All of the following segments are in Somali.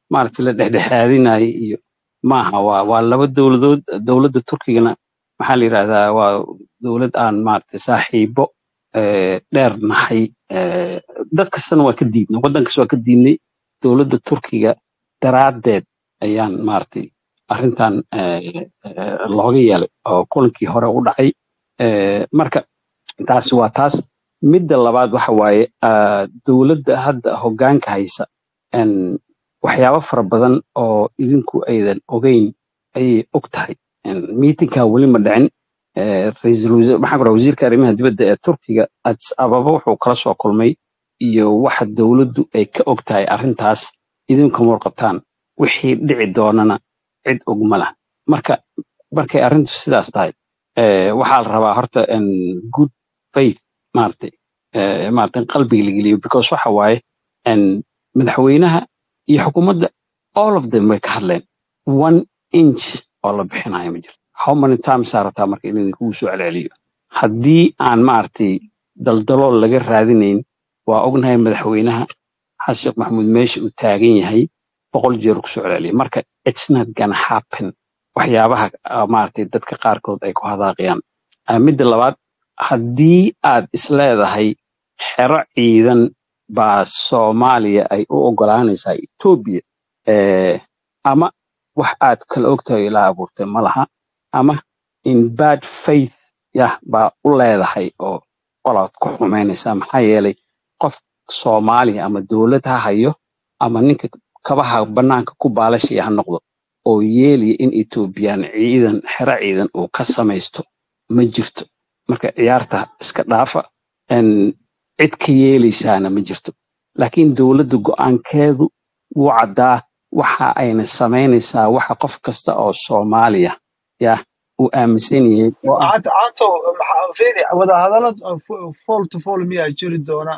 maaragtay la dhexdhexaadinayo iyo maaha waa waa laba dowladood dowladda turkigana maxaa la yidhahdaa waa dowlad aan maaragtay saaxiibo eh, dheer nahay eh, dad kastana waa ka diidnay waddan kasta waa ka diidnay dowladda turkiga daraaddeed ayaan maaragtay arrintan eh, eh, looga yeelay oo kulankii hore u dhacay Eh, marka taasi waa taas midda labaad waxa waaye ah, dowladda hadda hoggaanka haysa en, waxyaabo fara badan oo idinku aydan ogeyn ayay og tahay miitinkaa weli ma dhicin Eh, ra'iisul wasiir maxaa ku dhaha wasiirka arrimaha dibadda ee turkiga addis ababa wuxuu kala soo kulmay iyo waxa dowladdu ay ka og tahay arrintaas idinkama warqabtaan wixii dhici doonana cid og ma lah marka markay arrintu sidaas tahay eh, waxaa la rabaa horta en, good faith maaragtay eh, maaragtay in qalbiga la geliyo because waxa waaye en, madaxweynaha iyo xukuumadda all of them way ka hadleen one inch oo la bixinayo ma jirto how many times aa rabtaa marka in idinkugu soo celceliyo haddii aan maaragtay daldalool laga raadinayn waa ognahay madaxweynaha xasan sheekh maxamuud meesha uu taagan yahay boqol jeer ku soo celceliya marka it's not gonna happen waxyaabaha ah, maaragtay dadka qaarkood ay ku hadaaqayaan Ah, midda labaad haddii aad isleedahay xero ciidan baa soomaaliya ay u ogolaanaysaa etoobiya eh, ama wax aad kala ogtahay ilaa abuurtay ma laha ama in bad faith yah baa u leedahay oo qolaad ku xumaynaysaa maxaa yeelay qof soomaaliya ama dowlad ha hayo ama ninka kabaha bannaanka ku baalashaya ha noqdo oo yeelaya in etoobiyaan ciidan xero ciidan uu ka samaysto ma jirto marka ciyaarta iska dhaafa en cid ka yeelaysaana ma jirto laakiin dowladda go'aankeedu wuu caddaa waxa ayna samaynaysaa waxa qof kasta oo soomaaliya yah uu aaminsan yahay oo ah caato caato maxaa fiiri wadahadallo fool to fool miyaa jiri doona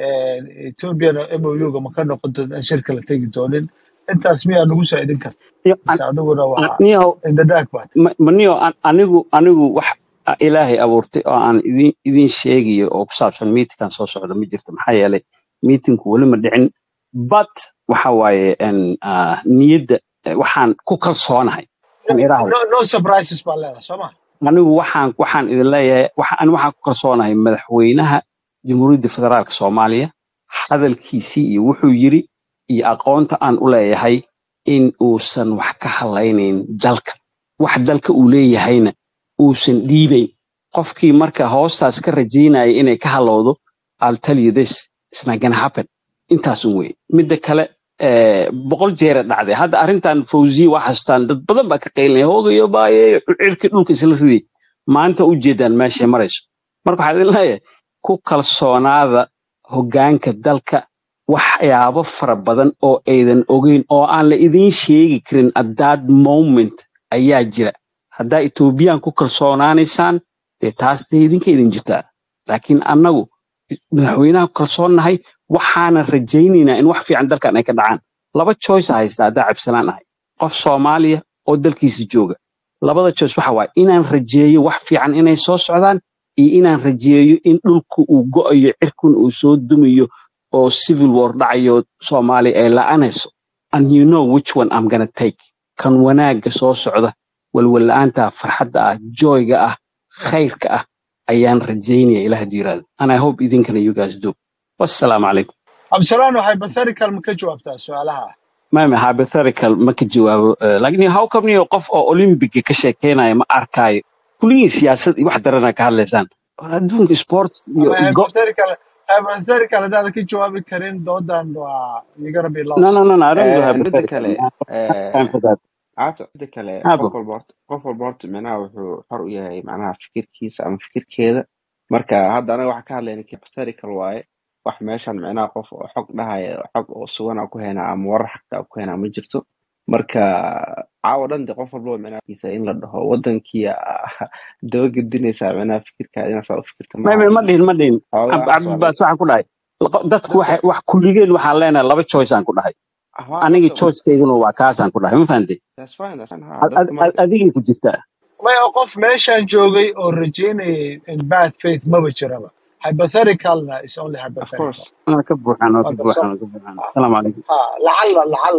ethoobiana mouga ma ka noqon doonta aan shirka la tegi doonin intaas miyaa nagu saaidin karta Iyo mise an- adiguna an- waa niyow indadaag baad ma- ma niyow an- anigu anigu wax ilaahay abuurtay oo aan idin idin sheegayo oo ku saabsan miitinkan soo socda ma jirto maxaa yeelay miitinku weli ma dhicin but waxa waaye en, ah, niyadda eh, waxaan ku kalsoonahay aan iraahdo no, no surprises baa leedahay soo ma anigu waxaan waxaan idin leeyahay waxa ani waxaan ku kalsoonahay madaxweynaha jamhuuriyadda federaalka soomaaliya hadalkiisii iyo wuxuu yiri iyo aqoonta aan u leeyahay in uusan wax ka hadlaynayn dalka wax dalka uu leeyahayna uusan dhiibayn qofkii marka hoostaas ka rajaynaya inay ka halowdo I'll tell you this it's not gonna happen intaasun wey midda kale eh, boqol jeera dhacday hadda arrintan fawziya waa xasuustaan dad badan baa ka qaylinaya hoogayo baaye cirkii dhulka isla riday maanta u jeedaan meeshay marayso marka waxaa idin leeyahay ku kalsoonaada hoggaanka dalka waxyaabo fara badan oo aydan ogeyn oo aan la idiin sheegi karin at that moment ayaa jira haddaa etoobiyaan ku kalsoonaanaysaan dee taas dee idinka idin jirtaa laakiin annagu madaxweynaha ku kalsoonnahay waxaanan rajaynaynaa in wax fiican dalkan ay ka dhacaan laba choice haysta haddaa cabsanaan ahay qof soomaaliya oo dalkiisa jooga labada choice waxa waaye inaan rajeeyo wax fiican inay soo socdaan iyo inaan rajeeyo in dhulku uu go'ayo cirkun uu soo dumayo oo civil war dhacayo soomaaliya ay la'anayso and you know which one I'm gonna take kan wanaagga soo socda walwalla'aanta farxadda ah joyga ah khayrka ah ayaan rajaynaya ilaah diiraada and I hope idinkana you guys do wassalaamu calaykum absalano hypothetical ma ka jawaabtaa su-aalaha mame hypothetical ma ka jawaabo Eh, laakiin how come niyo qof oo olympiga ka sheekeynaya ma arkaayo kuligiin siyaasad iyo wax darana ka hadlaysaan War adduunka sport iyo ama go hypothetical hypothetical haddaad ka jawaabi karin doodan waa you're gonna be no lost no no no I don't do Eh, midda hypothetical kale I don't have time eh, for that caato midda kale habo qof walba horta qof walba horta micnaha wuxuu xor u yahay macnaha fikirkiisa ama fikirkeeda marka hadda anaga waxaan ka hadlayna hypothetical waaye wax meeshan micnaha qof oo xog dhahaya xog oo sugan aan ku haynaa ama warar xagta aan ku haynaa ma jirto marka caawa dhan de qof walba micnaha in la dhaho wadankii ah, dabagedinaysaa micnaha fikirkaada inaad saa u fikirta mame maaha ma iyo dhihin ma dhihin xoogaa Ab- waxaas waa cabdibaas waxaan ku dhahay laqo- dadku dadka waxay wax kulligeen waxaan leenahay laba choice aan ku dhahay waa aniga dadka choicekeyguna waa kaasaan ku dhahay ma fahantay that's fine that's fine ha Ad- dadka ad- ad- marka adigay ku jirtaa maya qof meeshan joogay oo rajaynayay in bad faith maba jiraba hypotheticalna is only of hypothetical course waa ka buuxaan waa ka waa garsoor buuxaan waa ka buuxaan asalaamu calaykum ha lacalla lacalla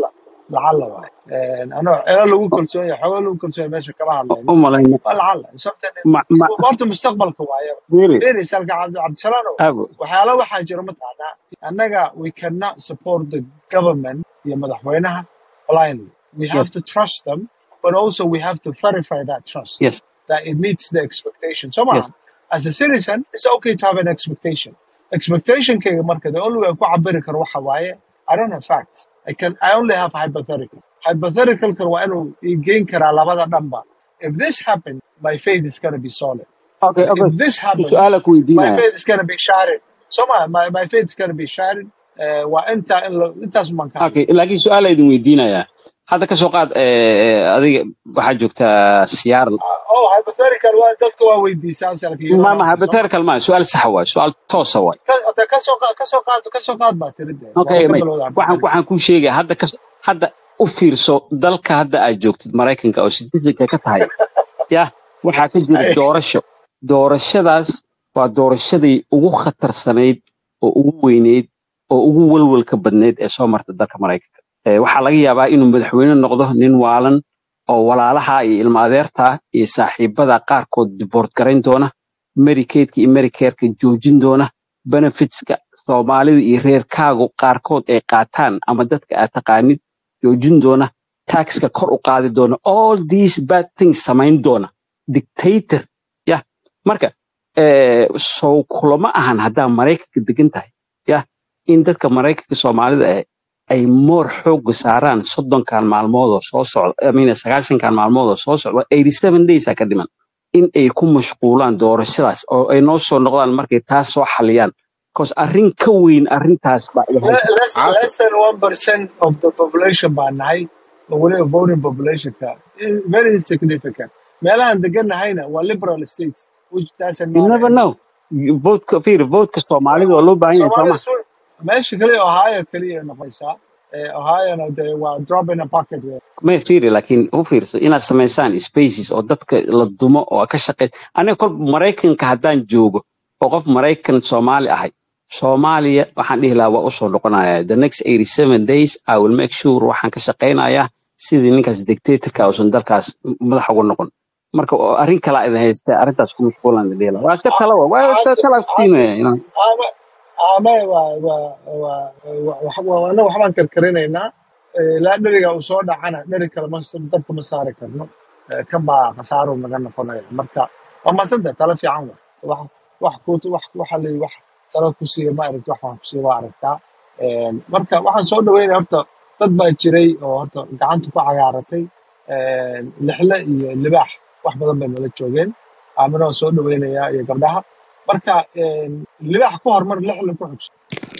lacala waay anoo elo lagu kalsoon yahay xooga lagu kalsoon yahay meesha kama hadlayno u malayna waa lacala sababta ma ma horta mustaqbalka waaye really beeraysa halka cabdi cabdisalaano aago waxyaala waxaa jira mataqaanaa annaga we cannot support the government iyo madaxweynaha blindly we have yes to trust them but also we have to verify that trust yes that it meets the expectation so yes maaha as a citizen it's okay to have an expectation expectationkayga marka the only way aan ku cabiri karo waxa waaye i don't have facts i can i only have hypothetical hypotheticalkan waa inuu ii geyn karaa labada dhanba if this happens my faith is going to be solid okay But okay if this happens su-aala ku my weydiinaya faith is going to be shattered so my, my, my faith is going to be shattered uh, waa inta in la- intaas baan ka okay hadlay laakiin su-aala idin weydiinaya hadda ka soo qaad eh, adiga waxaa joogtaa siyaar oh hypothetical waa dadka waa weydiisaan salka you don't ma ma answer so ma hypothetical ma su-aal sax waay su-aal toosa waay ka hada ka soo qaad ka soo qaad ka soo qaad baa tiri dee okay waaba ka may bilowda waxaan hypothetical waxaan kuu sheegaya hadda kas hadda u fiirso dalka hadda aad joogtid maraykanka oo citizenka ka tahay ya waxaa ka jira Ay, doorasho doorashadaas waa doorashadii ugu khatarsanayd oo ugu weyneyd oo ugu walwalka badneyd ee soo marta dalka maraykanka Eh, waxaa laga yaabaa inuu madaxweyne noqdo nin waalan oo walaalaha iyo ilma adeerta iyo saaxiibada qaarkood diboort garayn doona medicaidka iyo medicareka joojin doona benefitska soomaalida iyo reerkaagu qaarkood ay qaataan ama dadka aad taqaanid joojin doona taxka kor u qaadi doona all these bad things samayn doona dictator ya marka eh, sow kulama ahan haddaa maraykanka degan tahay ya in dadka maraykanka soomaalida eh, ay moor xooga saaraan soddonkan maalmood oo soo socda I mean, sagaashankan maalmood oo soo socda eighty seven days aa ka dhiman in ay ku mashquulaan doorashadaas oo ay noo soo noqdaan markay taas soo xaliyaan bcause arrin ka weyn arrintaas baa ila le- haysa less Cabdi less than one percent of the population baa nahay oo weliba voting populationka in- very insignificant meelahan deganahayna waa liberal states which doesn't you matter never know anymore votka fiir votka soomaalida waa loo baahan yahay soomaalida sooma swi- meesha kaliya ohio kaliya noqonaysaa Eh, ohiona de waa drop in a bucket wey. may fiiri laakiin u fiirso inaad samaysaan spaces oo dadka la dumo oo ka shaqeey aniga kol maraykanka haddaan joogo oo qof maraykan soomaali ahay soomaaliya waxaan dhihi lahaa waa usoo noqonaya the next 87 days i will make sure waxaan ka shaqaynayaa sidii ninkaas dictatorka uusan dalkaas madax ugu noqon marka oo arrin kalaa idin haysta arrintaas ku mashquulaan la dhihi lahaa waa iska tala wa waa iska Hadda tala ku hadda siinaya you know. ama ama waa waa waa waa- wax- waa- annaga waxbaan karkarinaynaa Eh, ilaa dheriga uu soo dhacana dheri kale ma dabka ma saari karno Eh, kan baa khasaaro naga noqonaya marka waa madsanta tala fiican wa wax wax ku wax waxa la wax tala ku siiya ma aragti wax waan ku siiya waa aragtaa Eh, marka waxaan soo dhaweynaya horta dad baa jiray oo horta gacanta ku cagaaratay Eh, lixle iyo libaax wax badan bay nala joogeen aamina waan soo dhaweynayaa iyo gabdhaha marka eh, libaax ku hormar lixle ku xigso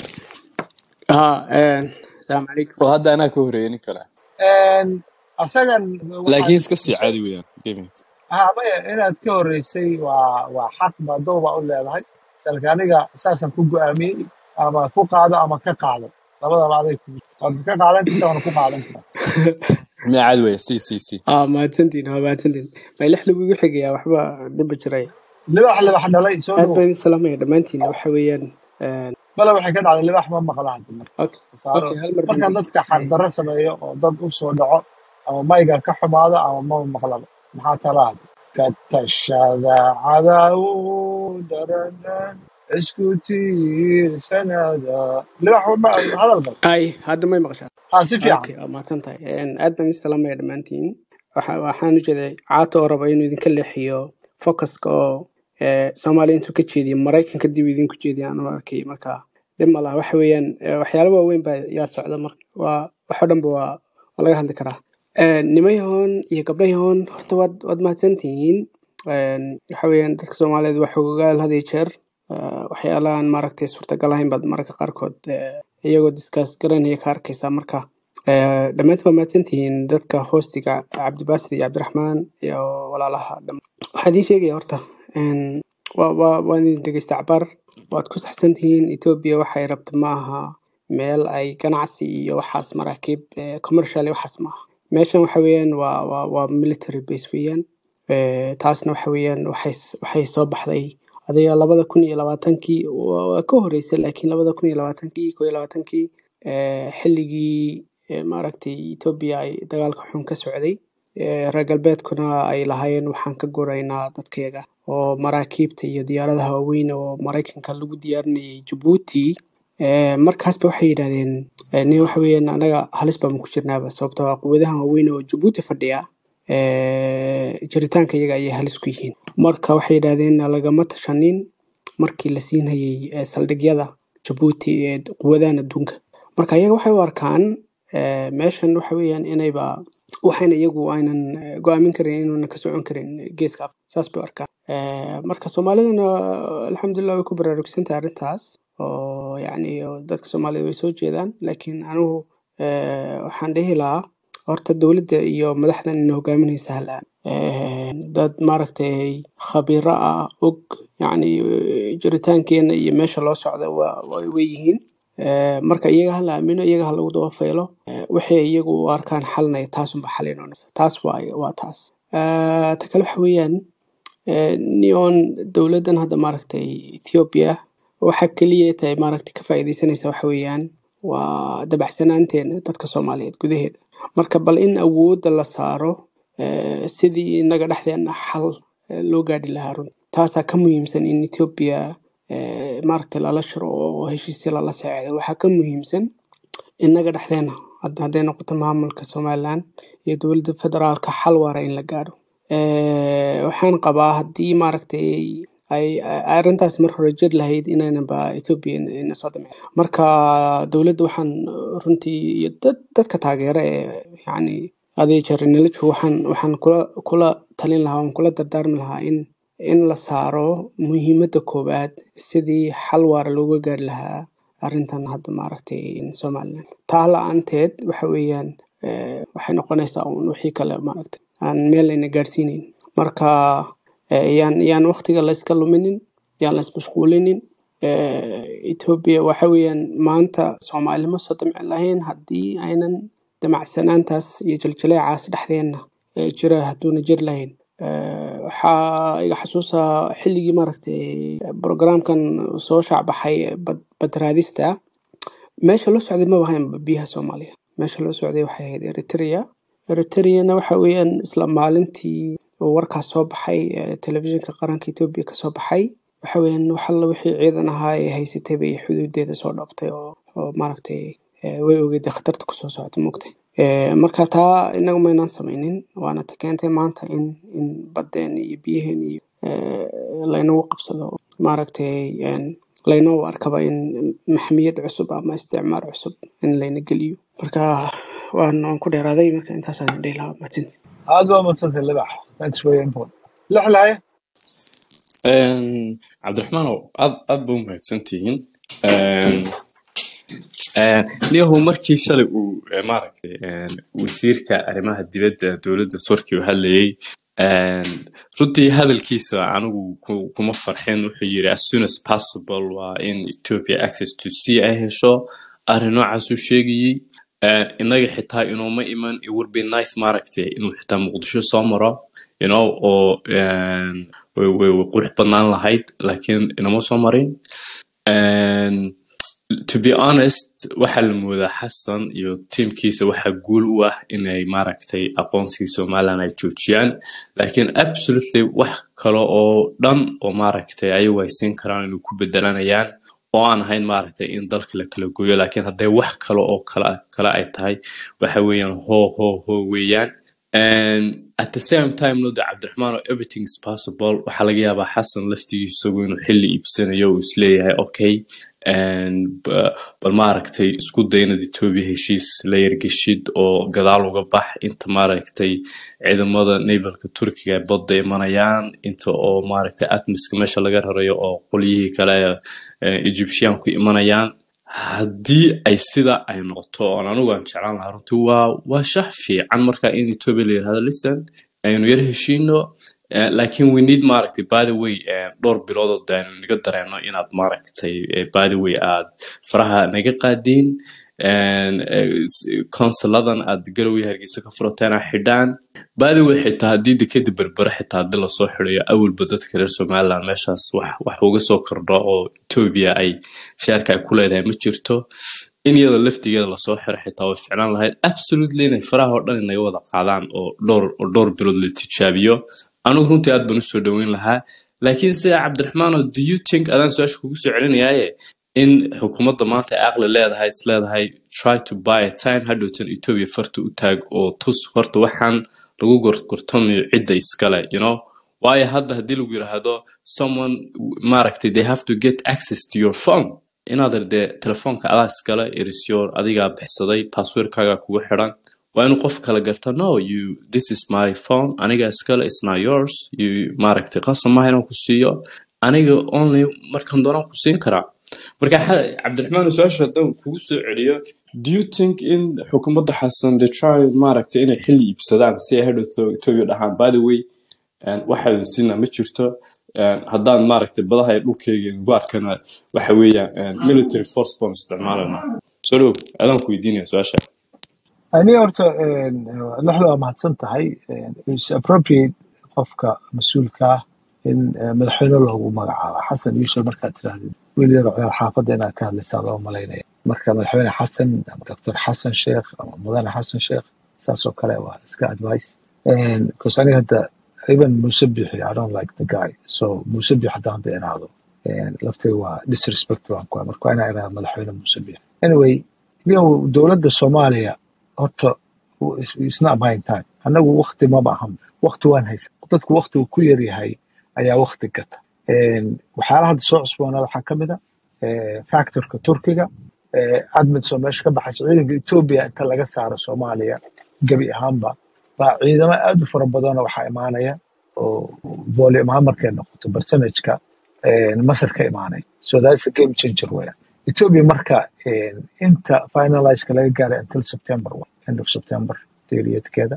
ها السلام عليكم oo hadda anaa ka horeeya nin kale Een, asagan waxaad laakiin iska sii soo caadi weeyaan Demi. ha maya inaad ka horeysay waa waa xaq baa dooba u leedahay salka aniga saasaan ku go'aamiyey ama ku qaado ama ka qaado labadaba aday ku waad ka qaadan kartaa waana ku qaadan kartaa miya caadi weeya si si si اه ما تنتين ها ما تنتين ما يلحلو بيقو حقيا وحبا دب جراي libax libax dhalay soo aad dhawow baan salaamaya dhammaantiin waxa weeyaan een, bale waxay ka dhacday libax ma maqla hadda marka okay khasaaro okay hal mar baan markaan dadka xaqdarro sameeyo oo dad u soo dhaco ama mayga ka xumaado ama maba maqlaba maxaa talaad ka tashada cadawu darana isku tiirsanada libax ma hadal bal ay hadda may maqashaa ha si fiican okay waa mahadsan tahay Een, aad baan idin salaamaya dhammaantiin waxa waxaan u jeeday caato oo raba inuu idinka leexiyo focuska oo ee, soomaaliya intuu ka jeediyo maraykanka dib idinku jeediyo aan u arkay marka dhib ma laha waxa weeyaan ee, waxyaalo waaweyn baa yaa socda marka waa waxoo dhanba waa waa laga hadli karaa Een, nimayahoon iyo gabdhayahoon horta waad waad mahadsantihiin Een, waxa weeyaan dadka soomaaliyeed waa xogogaal had iyo jeer Ee, waxyaalahan maaragtay suurtagal ahayn baad mararka qaarkood ee, iyagoo diskaas garanaya ka arkaysaa marka ee, dhammaantiin waa mahadsantihiin dadka hoostiga cabdibaasid iyo cabdiraxmaan iyo walaalaha dham waxaa idiin sheegaya horta een, waa waa waan idin dhegeysta cabaar waad ku saxsantihiin etoobiya waxay rabto ma aha meel ay ganacsi iyo waxaas maraakiib ee, commercial iyo waxaas maaha meeshan waxa weeyaan waa waa waa military base weeyaan Ee, taasna waxa weeyaan waxay s- waxay soo baxday adiga labada kun iyo labaatankii waa waa ka horeysay laakiin labada kun iyo labaatankii koo iyo labaatankii ee, xilligii ee maaragtay etoobiya ay dagaalka xun ka socday ee reer galbeedkuna ay lahaayeen waxaan ka guraynaa dadkeega oo maraakiibta iyo diyaaradaha waaweyn oo maraykanka lagu diyaarinayay jabuuti ee markaasba waxay yidhahdeen ee, nin waxa weeyaan anaga halis baan ku jirnaaba sababtoo ah quwadahan waaweyn oo jabuuti fadhiya ee, jiritaanka iyaga ayay halis ku yihiin marka waxay yidhahdeen lagama tashanin markii la siinayay ee, saldhigyada jabuuti ee quwadahan adduunka marka iyaga waxay u arkaan ee, meeshan waxa weeyaan inayba waxayna iyagu aynan eh, go-aamin karin inuuna ka socon karin geeska Afrika saas bay u arkaan Eh, marka soomaalidana alxamdulilah way ku baraarugsantahay arrintaas oo yacni oo dadka soomaalida way soo jeedaan laakiin anigu eh, waxaan dhihi lahaa horta dowladda iyo madaxdan ina hogaaminaysa halaan Eh, dad maaragtay khabiiro ah og yacni eh, jiritaankeena iyo meesha loo socda waa way way yihiin Eh, marka iyaga ha la aamino iyaga ha lagu daba faylo Eh, waxay iyagu u arkaan xalnay taasunba xalinonaysa taas waa waa taas Eh, ta kale waxa weeyaan eh, neon dowladdan hadda maaragtay Ethiopia waxa keliya tahay maaragtay ka faa'iidaysanaysa waxa weeyaan waa dabacsanaanteena dadka Soomaaliyeed gudaheeda marka bal in awoodda la saaro eh, sidii inaga dhexdeena xal eh, loo gaadhi lahaa run taasaa ka muhiimsan in Ethiopia eh, maaragtay lala shiro oo heshiisyo lala saxeexdo waxaa ka muhiimsan inaga dhexdeena hadda hadday noqoto maamulka Somaliland iyo dowladda federaalka xal waara in la gaadho Eh, waxaan qabaa haddii maaragtay ay ay- arrintaas mar hore jir lahayd inaynanba Ethiopia in- ina soo damcin marka dowladda waxaan runtii iyo dad dadka taageera ee yacni adeeg jarinala joogo waxaan waxaan kula kula talin lahaa waan kula dardaarmi lahaa in in la saaro muhiimadda koowaad sidii xal waara looga gaari lahaa arrintan hadda maaragtay Somaliland taa la-aanteed waxa weeyaan eh, waxay noqonaysaa un wixii kale maaragtay aan meel ayna gaarsiinayn marka eh, yaan yaan waqtiga la iska luminin yaan la ismashquulinin eh, Ethiopia waxa weeyaan maanta Soomaali ma soo damci lahayn haddii aynan damacsanaantaas iyo jiljileecaas dhexdeena ee jira hadduuna jir lahayn Eh, waxaa iga xasuusaa xilligii maaragtay programkan soo shaacbaxay ee bad badraadista meesha loo socday maba ahayn biyaha Soomaaliya meesha loo socday waxay ahayd Eritrea Eritreana waxa weeyaan isla maalintii uu warkaas soo baxay ee telefishinka qaranka Ethiopia ka soo baxay waxa weeyaan wax alla wixii ciidan ahaa ee haysatay bay xuduudeeda soo dhoobtay oo oo maaragtay eh, way ogeyd khatarta kusoo socota moogtay Eh, marka taa inagu maynaan samaynin waana ta keentay maanta in in baddeen iyo biyaheen iyo eh, laynagu qabsado maaragtay een, laynoo arkaba in maxmiyad cusub ama isticmaar cusub in layna geliyo marka waan waan ku dheeraaday marka intaasaan dhihi lahaa mahadsanti aad waa madsantay libax thanks for your input lixlaye Een, cabdiraxmaanow aad aad ba u mahadsantihiin Een, een, niyahow markii shalay uu eh, maaragtay een, wasiirka arrimaha dibadda dowladda turkiga u hadlayay een, runtii hadalkiisa anigu ku- kuma farxin wuxuu yiri as soon as possible waa in ethiopia access to sea ay hesho arrin noocaas uu sheegayey Een, innaga xitaa inuuma iman it would be nice maaragtay inuu xitaa muqdisho soo maro you know oo een, way way way qurux badnaan lahayd laakiin inama soo marin Een, to be honest waxaa la moodaa xasan iyo tiimkiisa waxaa guul u ah inay maaragtay aqoonsigii somaliland ay joojiyaan laakiin absolutely wax kale oo dhan oo maaragtay ayagu ay siin karaan inay ku bedelanayaan oo aan ahayn maaragtay in dalka la kala gooyo laakiin hadday wax kale oo kale kale ay tahay waxa weeyaan hoo hoo hoo weeyaan And at the same time no de cabdiraxmaan oo everything is possible waxaa laga yaabaa xasan laftigiisa isagu inuu xilli iibsanayo uu isleeyahay okay and ba- bal maaragtay isku day inaad etoobiya heshiis la yargeshid oo gadaal uga bax inta maaragtay ciidamada navalka turkiga ay badda imanayaan inta oo maaragtay atmiska meesha laga rarayo oo qolyihii kale ee egyptian ku imanayaan haddii ay sida ay noqoto oon anigu aan jeclaan lahaa runtii waa waa shax fiican marka in ethiopia la yirahdo listen aynu yar heshiino Eh, laakiin we need maaragtay by the way eh, dhowr bilood oo de aynu naga dareeno inaad maaragtay eh, by the way aad faraha naga qaadiin consuladan aad garowe hargeysa ka furateen a xidhaan by the way xitaa haddii dekeda berbere xitaa haddii lasoo xidayo awalba dadka reer somaliland meeshaas wax wax uga soo kordho oo ethiopia ay sheerka ay ku leedahay ma jirto in iyada laftigeeda lasoo xiro xitaa way ficlaan lahayd absolutely inay faraha oo dhan inaga wada qaadaan oo dhowr oo dhowr bilood la tijaabiyo anigu runtii aad baan usoo dhoweyn lahaa laakiin sida cabdiraxmaano do you think adaan su-aasha kugu soo celinayaaye in xukuumadda maanta ay aqli leedahay is leedahay try to buy a time hadhowtan ethiopia farta u taag oo tus horta waxaan lagu gorgortamayo cidda iskale you know waayo hadda haddii lagu yidhaahdo someone maaragtay they have to get access to your phone inaad dee telefoonka adaa iskale irisyoor adigaa bixsaday passwordkaaga kugu xidhan waa inuu qof kale garta no you this is my phone aniga iskale it's not yours you maaragtay qasab maaha inaan ku siiyo aniga only markan doonaan ku siin karaa marka xa- cabdiraxmaan su-aasha haddaan kugu soo celiyo do you think in xukuumadda xasan the try maaragtay inay xilli iibsadaan si ay hadhowto ethiopia dhahaan by the way een, waxaa sina ma jirto een, haddaan maaragtay badaha iyo dhulkeyga ugu arkana waxa weeyaan een, military force baan isticmaalanaa soo dhow adaan ku weydiinaya su-aasha aniga horta lixda waa mahadsan tahay is appropriate qofka mas-uulka ah in eh, madaxweyne loogu magacaabo xasan yuusuf markaad tirahdid wiil yaro ciyaar xaafadda inaad ka hadlaysaa loo malaynaya marka madaxweyne xasan ama doctor xasan sheekh ama mudane xasan sheekh saasoo kale waa iska advice because aniga hadda even muuse bixi i don't like the guy so muuse bixi haddaan hadda iraahdo laftiga waa disrespect waan ku marka waa inaa iraahdo madaxweyne muuse bixi anyway iyo dowladda soomaaliya horta it's not buying time annagu wakti maba ahan wakti waan haysa dadku waktigu ku yaryahay ayaa wakti gata waxyaalaha hadda soo cusboonaada waxaa ka mid a factorka turkiga admits oo meesha ka baxaysa ciidanka etoobiya inta laga saaro soomaaliya gebi ahaanba baa ciidamo aad u fara badanoo waxaa imaanaya oo volume ahaan markay noqoto percentage-ka masar ka imaanaya so that's a game changer weya ethiopia marka inta finalizeka laga gaaray until september end of september periodkeeda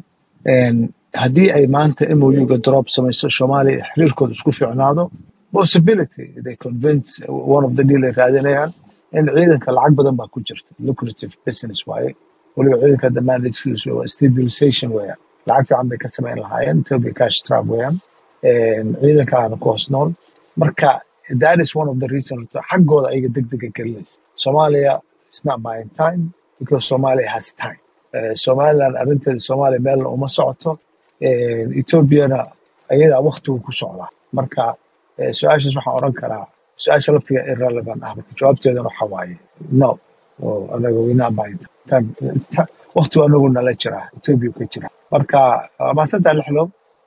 haddii ay maanta mouga drop samayso soomaaliya xiriirkooda isku fiicnaado possibility they convince one of the deal ay raadinayaan in ciidanka lacag badan baa ku jirta lucrative business waaye weliba ciidanka damaanadkiisu waa stabilization weeyaan lacag fiican bay ka samayn lahaayeen ethiopia cash trap weeyaan ciidankana ku hoos nool marka that is one of the reasons xaggooda ayaga degdega gelinaysa Somalia is not buying time because Somalia has time Eh, Somaliland arrinteeda Somalia meel uma socoto Eh, Ethiopiana ayadaa waqtigu ku socdaa marka eh, su-aashaas waxaan oran karaa su-aasha laftiga irrelevant ah marka jawaabteedana waxa waaye no oo anaga we not buying time Ta- waqtigu anagu nala jiraa Ethiopia ka jira marka waa mahadsantahay lixlo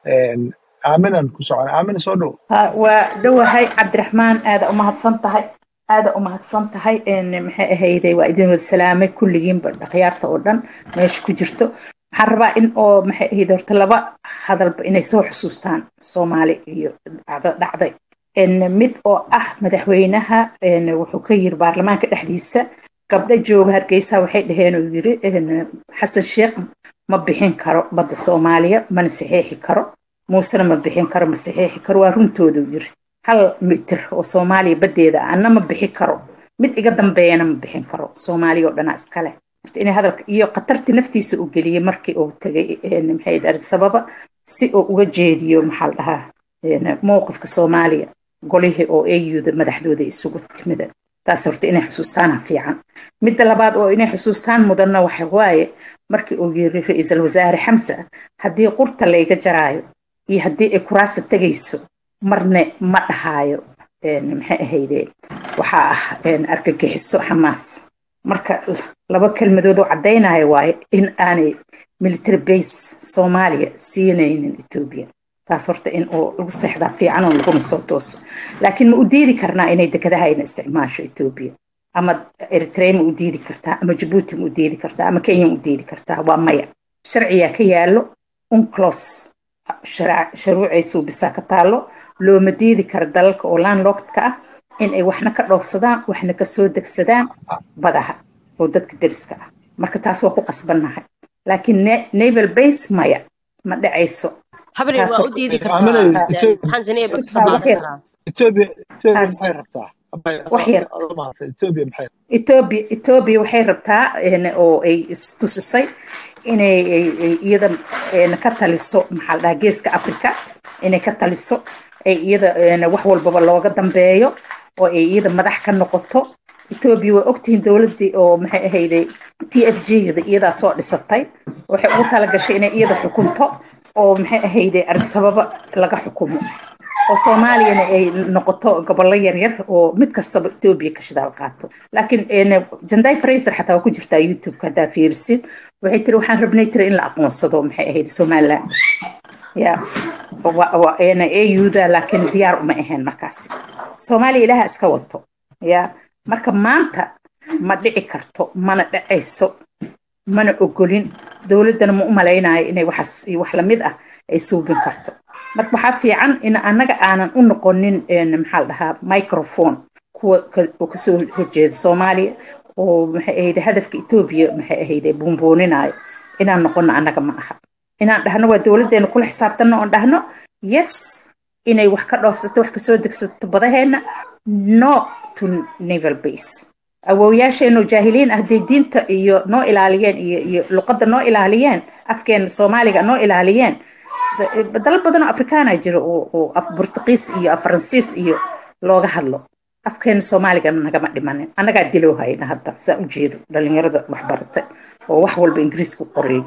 aaminan ku socon aamina soo dhow Ha, waa dhowahay cabdiraxmaan aada umahadsan tahay aada umahadsan tahay Een, maxay ahayday waa idin wada salaamay kulligiinba dhakhyaarta oo dhan meesha ku jirto waxaan rabaa in oo maxay ahayd horta laba hadalba inay soo xusuustaan soomaali iyo dhacdo dhacday Een, mid oo ah madaxweynaha een, wuxuu ka yiri baarlamaanka dhexdiisa gabdho jooga hargeysa waxay dhaheen uu yiri een, xasan sheekh ma bixin karo badda soomaaliya mana saxeexi karo muusena ma bixin karo ma saxeexi karo waa runtooda uu yiri hal mitir oo soomaaliya baddeeda ah anna ma bixi karo mid iga dambeeyana ma bixin karo soomaaliya oo dhanaa iskale Horta inay hadalka iyo khatarti naftiisa u geliyey markii uu tagay een, maxay ahayd addis ababa si uu uga jeediyo maxaa la dhahaa een, mowqifka soomaaliya golihii oo auda madaxdooda isugu timida taas horta inay xusuustaana fiican midda labaad oo inay xusuustaan mudanna waxa waaye markii uu yiri ra-iisul wasaare xamse haddii qurta layga jaraayo iyo haddii ay kuraasta tegayso marne ma dhahaayo een, maxay ahayde waxaa ah een, argagixiso xamaas marka laba kelmadood oo caddaynaya waaye in aanay military base soomaaliya siinaynin etoobiya taas horta in uu lagu seexdaa fiican oo laguna soo tooso laakiin ma u diidi karnaa inay dekedahayna isticmaasho etoobiya ama eritrea ma u diidi kartaa ama jabuuti ma u diidi kartaa ama kenya ma u diidi kartaa waa maya sharciyaa ka yaallo unclos sharuucay suubisaa ka taallo looma diidi karo dalalka oo landlocked-ka ah in ay waxna ka dhoofsadaan waxna ka soo degsadaan badaha oo dadka deriska ah marka taas waa ku qasbannahay laakiin ne- naval base maya ma dhacayso habnay taas waa u horta diidi aamina kartaa Ethiopia tanzania ba ka Ah, wax qaadan yar karaa Ethiopia Ethiopia taas maxay rabtaa wax yar mahadsan Ethiopia maxay Ethiopia Ethiopia waxay rabtaa een, oo ay istusisay inay ay- ay iyada een, ka taliso maxaa la dhahaa geeska Afrika inay ka taliso ay iyada een, wax walbaba looga dambeeyo oo ay iyada madax ka noqoto etoobiya waa ogtihiin dowladdii oo maxay ahayday t f g-da iyadaa soo dhisatay waxay ugu talagashay inay iyada xukunto oo maxay ahayday arsababa laga xukumo oo soomaaliyana ay noqoto gobollo yaryar oo mid kastaba etoobiya ka shidaal qaato laakiin janday fraser xataa waa ku jirtaa youtube-ka haddaa fiirisid waxay tiri waxaan rabnay tiri in la aqoonsado maxay ahayd somaliland ya auda laakiin diyaar uma ahayn markaas soomaaliya ilaaha iska wato ya marka maanta ma dhici karto mana dhacayso mana ogolin dowladdana ma u malaynayo inay waxaas iyo wax lamid ah ay suubin karto marka waxaa fiican in annaga aanan u noqonin maxaa la dhahaa microphone kuwa kasoo horjeeda soomaaliya oo maxay ahayd hadafka etoobiya maxay ahayd buunbuuninayo inaan noqono annaga ma aha inaan dhahno waa dowladdeena kula xisaabtanno oon dhahno yes inay wax ka dhoofsato wax kasoo degsato badaheenna no to naval base awowyaasheenoo jaahiliin ah dee diinta iyo noo ilaaliyeen iyo iyo luqadda noo ilaaliyeen afkeena soomaaliga noo ilaaliyeen dalal badanoo afrikaana jira oo af burtuqiis iyo af faransiis iyo looga hadlo afkeena soomaaligana nagama dhimanin annagaa diloo hayna hadda saa u jeedo dhalinyarada waxbaratay oo wax walba ingiriis ku qorayo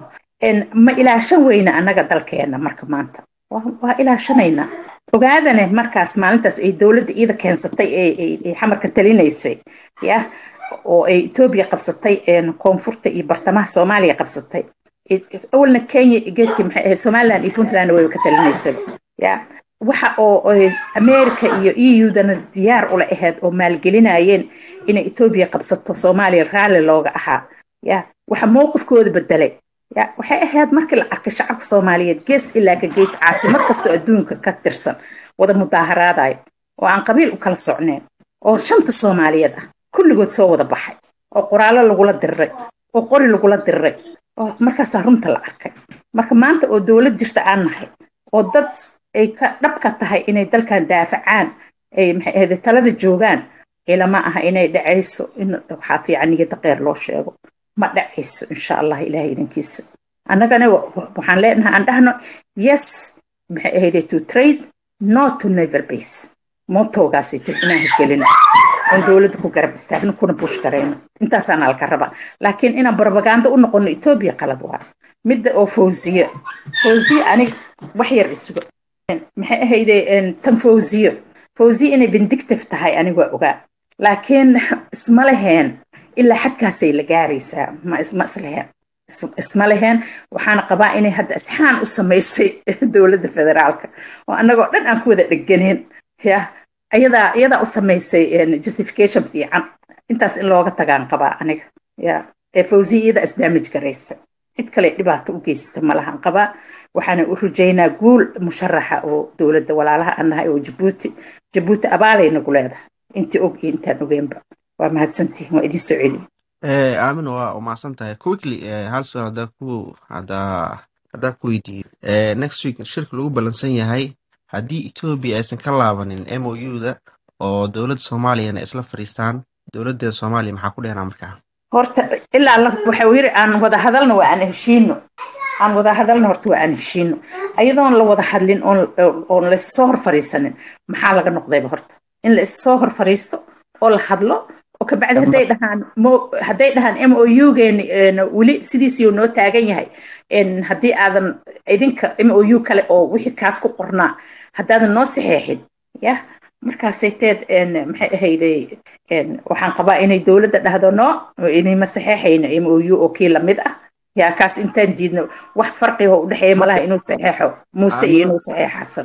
ma ilaashan weyna annaga dalkeena marka maanta waa ilaashanaynaa ogaadane markaas maalintaas ay dowladda iida keensatay ee xamarka talinaysay ya oo ay etoobiya qabsatay koonfurta iyo bartamaha soomaaliya qabsatay awalna kenya geedkii maxay ahayd somaliland iyo puntland wayba ka talinaysaba ya waxa oo america iyo eudana diyaar ula ahayd oo maalgelinayeen inay etoobiya qabsato soomaaliya raalli looga ahaa ya waxa mowqifkooda bedelay ya waxay ahayd markii la arkay shacabka soomaaliyeed gees ilaa ka gees caasimad kastoo adduunka ka tirsan wada mudaaharaadayo oo aan qabiil u kala socneen oo shanta soomaaliyeed ah kulligood soo wada baxay oo qoraallo lagula diriray oo qori lagula diriray oo markaasaa runta la arkay marka maanta oo dowlad jirta aan nahay oo dad ay ka dhabka tahay inay dalkan daafacaan ay maxay ahayd talada joogaan ilama aha inay dhacayso in waxaa fiican niyada qeyr loo sheego ma dhacayso insha allah ilahay idankiisa annagana waxaan leenahay aan dhahno yes maxay ahayde to trade no to naval base mootoogaasi jir inaan hirgelino oon dowladda ku garab istaagno kuna buush garayno intaasaan alka rabaa laakiin inaan barbaganda u noqono etoobiya qalad waa midda oo fawziye fawziye anig wax yar isuga maxay ahayde tan fawziyo fawziye inay vindictive tahay anig waa ogaa laakiin isma leheen ilaa xadkaasay la gaaraysaa ma isma isleheen isma leheen waxaana qabaa inay hadda isxaan u samaysay dowladda federaalka oo annagoo dhan aan ku wada dheganeen ya iyadaa iyadaa u samaysay justification fiican intaas in looga tagaan qabaa aniga ya ee fawziya iyadaa isdaamij garaysa cid kale dhibaato u geysata malahan qabaa waxaana u rajaynaa guul musharaxa oo dowladda walaalaha aan nahay oo jabuuti jabuuti abaalay nagu leedahay intii og iyo intaan ogeenba waa mahadsantihin waa idin soo celiyo aamin waa umahadsan tahay quickly hal sual hadaa ku hadaa haddaa ku weydiiyo next week shirka lagu ballansan yahay haddii etoobiya aysan ka laabanin m o u da oo dowladda soomaaliyana isla fadhiistaan dowladda soomaaliya maxaa ku dhehnaa markaa horta ilaa waxau yiri aan wada hadalno waa aan heshiino aan wada hadalno horta waa aan heshiino ayadoon la wada hadlin oon laissoo hor fariisanin maxaa laga noqdayba horta in la issoo hor fariisto oo la hadlo oo kabacdi hadday dhahaan hadday dhahaan m o u geeni weli sidiisiyuu noo taagan yahay haddii aadan idinka m o u kale oo wixii kaas ku qornaa haddaadan noo saxeexin ya markaasay teed maxay ahayday waxaan qabaa inay dowladda dhahdo no inayma saxeexayno m o u oo kii lamid ah yaa kaas intaan diidno wax farqiga u dhexeeya malaha inuu saxeexo muuse iyo inuu saxeex xasan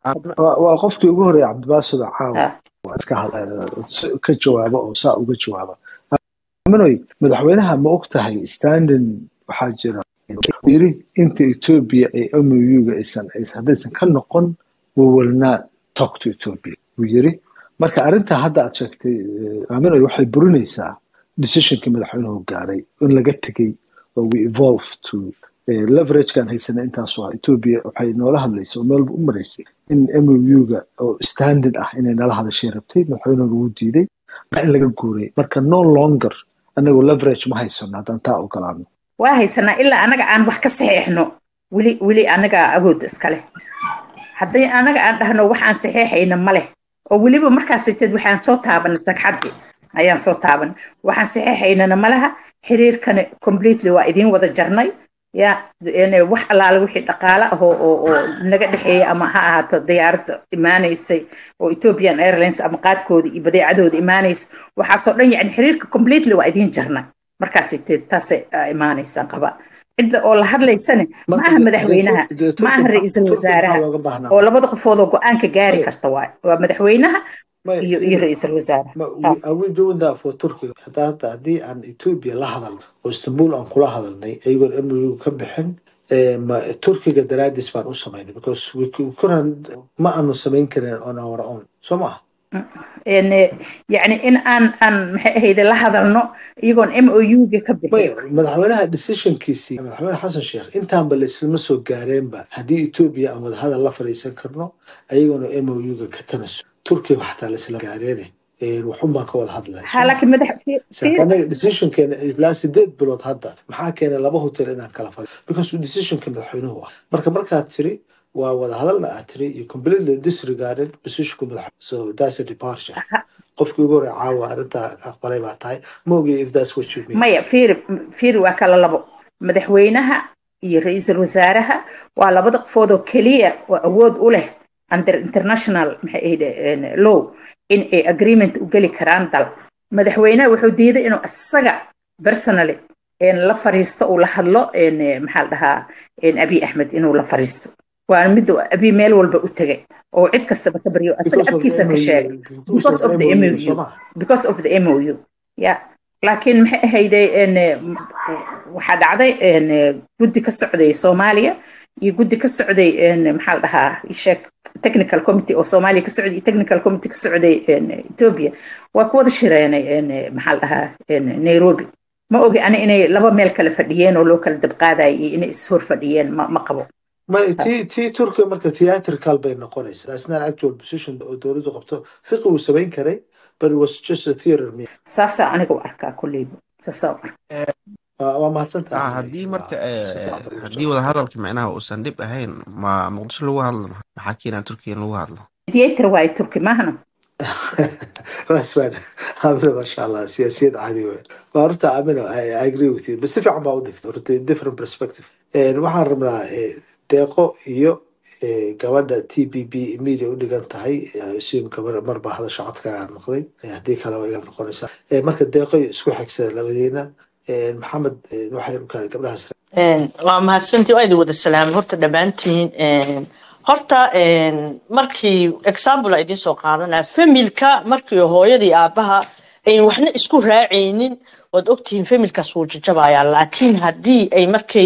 waa qofkii ugu horreeya cabdibaasida caawa iska ka jawaaba oo saa uga jawaaba manoy madaxweynaha ma og tahay standin waxaa jira yiri inta etoobiya ay mouga aysan haddaysan ka noqon we will not talk to ethiopia buu yiri marka arrinta hadda aad sheegtay aminoy waxay burinaysaa decisionkii madaxweynuhu gaaray in laga tegey oo we evolve to leveragekan haysana intaas waa ethiopia waxay noola hadlaysa oo meelba u maraysay in mouga oo standard ah inay nala hadashay rabtay madaxweynuhuna wuu diiday in laga guuray marka no longer anagoo leverage ma haysano haddaan taa ogolaano waa haysanaa ilaa anaga aan wax ka saxeexno weli weli anagaa awoodda iska leh hadday anaga aan dhahno waxaan saxeexayna ma leh oo weliba markaasiteed waxaan soo taabanay sagxaddii ayaan soo taaban waxaan saxeexaynana malaha xiriirkani completely waa idiin wada jarnay ya wax allaale wixii dhaqaale ah oo oo naga dhexeeya ama ha ahaato diyaaradda imaanaysay oo ethiopian airlines ama qaadkooda iyo badeecadooda imaanaysa waxaasoo dhan yani xiriirka completely waa idiin jarnay markaas taasay imaanaysaan qaba cidda oo la hadlaysane ma aha madaxweynaha ma aha ra-iisul wasaaraha oo labada qofood oo go-aanka gaari karta waay waa madaxweynaha iyo iyo ra-iisul wasaare turkiga hata haddii aan ethiopia la hadalno oo istanbul aan kula hadalnay ayagoon mou ka bixin turkiga daraadis baan u samaynay because kuran ma aanu samayn karin on our own soo maaha yani in aan aan maxay ahayde la hadalno iyagoon m o u ga ka bixin madaxweynaha decisionkiisii madaxweyne xasan sheekh intaanba laislama soo gaareenba haddii ethiopia aan wadahadal la fadhiisan karno ayagoona m o u ga ka tanaso turkiga xataa laisla gaareene waxun baan ka wada hadlaya decisionkeena ilaa sideed bilood hadda maxaa keenay laba hotel inaan kala fadhi because decisionka madaxweynuhu ah marka markaad tiri waa wada hadalna aad tiri you completely disregarded positionka madaxweyne so that's a departure qofkii ugu horey caawa arrintaa aqbalay baa tahay ma ogi if that's what you mean maya fiiri fiiri waa kala labo madaxweynaha iyo ra-iisul wasaaraha waa labada qofood oo keliya oo awood u leh under international maxay ahayde law in ay agreement u geli karaan dal madaxweynaha wuxuu diiday inuu isaga personally la fariisto uu la hadlo maxaa la dhahaa abiy axmed inuu la fariisto waa midda abiy meel walba u tegay oo cid kastaba ka baryo isaga afkiisa ka sheegay because of the mou because of the mou ya laakiin maxay ahayde waxaa dhacday guddi ka socday soomaaliya iyo guddi ka socday maxaa la dhahaa sheek technical committee oo soomaaliya ka socday iyo technical committee ka socday ethiopia waa ku wada shireenay maxaa la dhahaa nairobi ma ogi ani inay laba meel kala fadhiyeen oo loo kala dabqaadayay iyo inay ishor fadhiyeen ma ma qabo ti ti turkiga marka theatrical bay noqonaysa that's not actual position oo dowladdu qabto fiqi wuu samayn karay but it was just a theater me saasaa aniga u arkaa kulleyba saasaa u arkaa waa mahadsantaha haddii marka haddii wada hadalka micnaha uusan dhib ahayn ma muqdisho lagu hadlo maxaa keenaa turkiya in lagu hadlo mediator waaye turki maahna wasfan amina masha allah siyaasiyad caadi wey waa horta amina i agree with you but si fiican baa u dhigta horta different perspective waxaan rabnaa deeqo iyo gabadha t b b media u dhigan tahay sim gabar marba hadasha codkaaga noqday haddii kale waa iga noqonaysaa marka deeqo iyo isku xigsada labadiina maxamed waxay ukaada gabdhahaas waa mahadsantii waa idin wada salaamay horta dhammaantiin horta markii example idin soo qaadanaya familka markii hooyadii aabaha ayn waxna isku raacaynin waad ogtihiin familkaas wuu jajabayaa laakiin haddii ay markay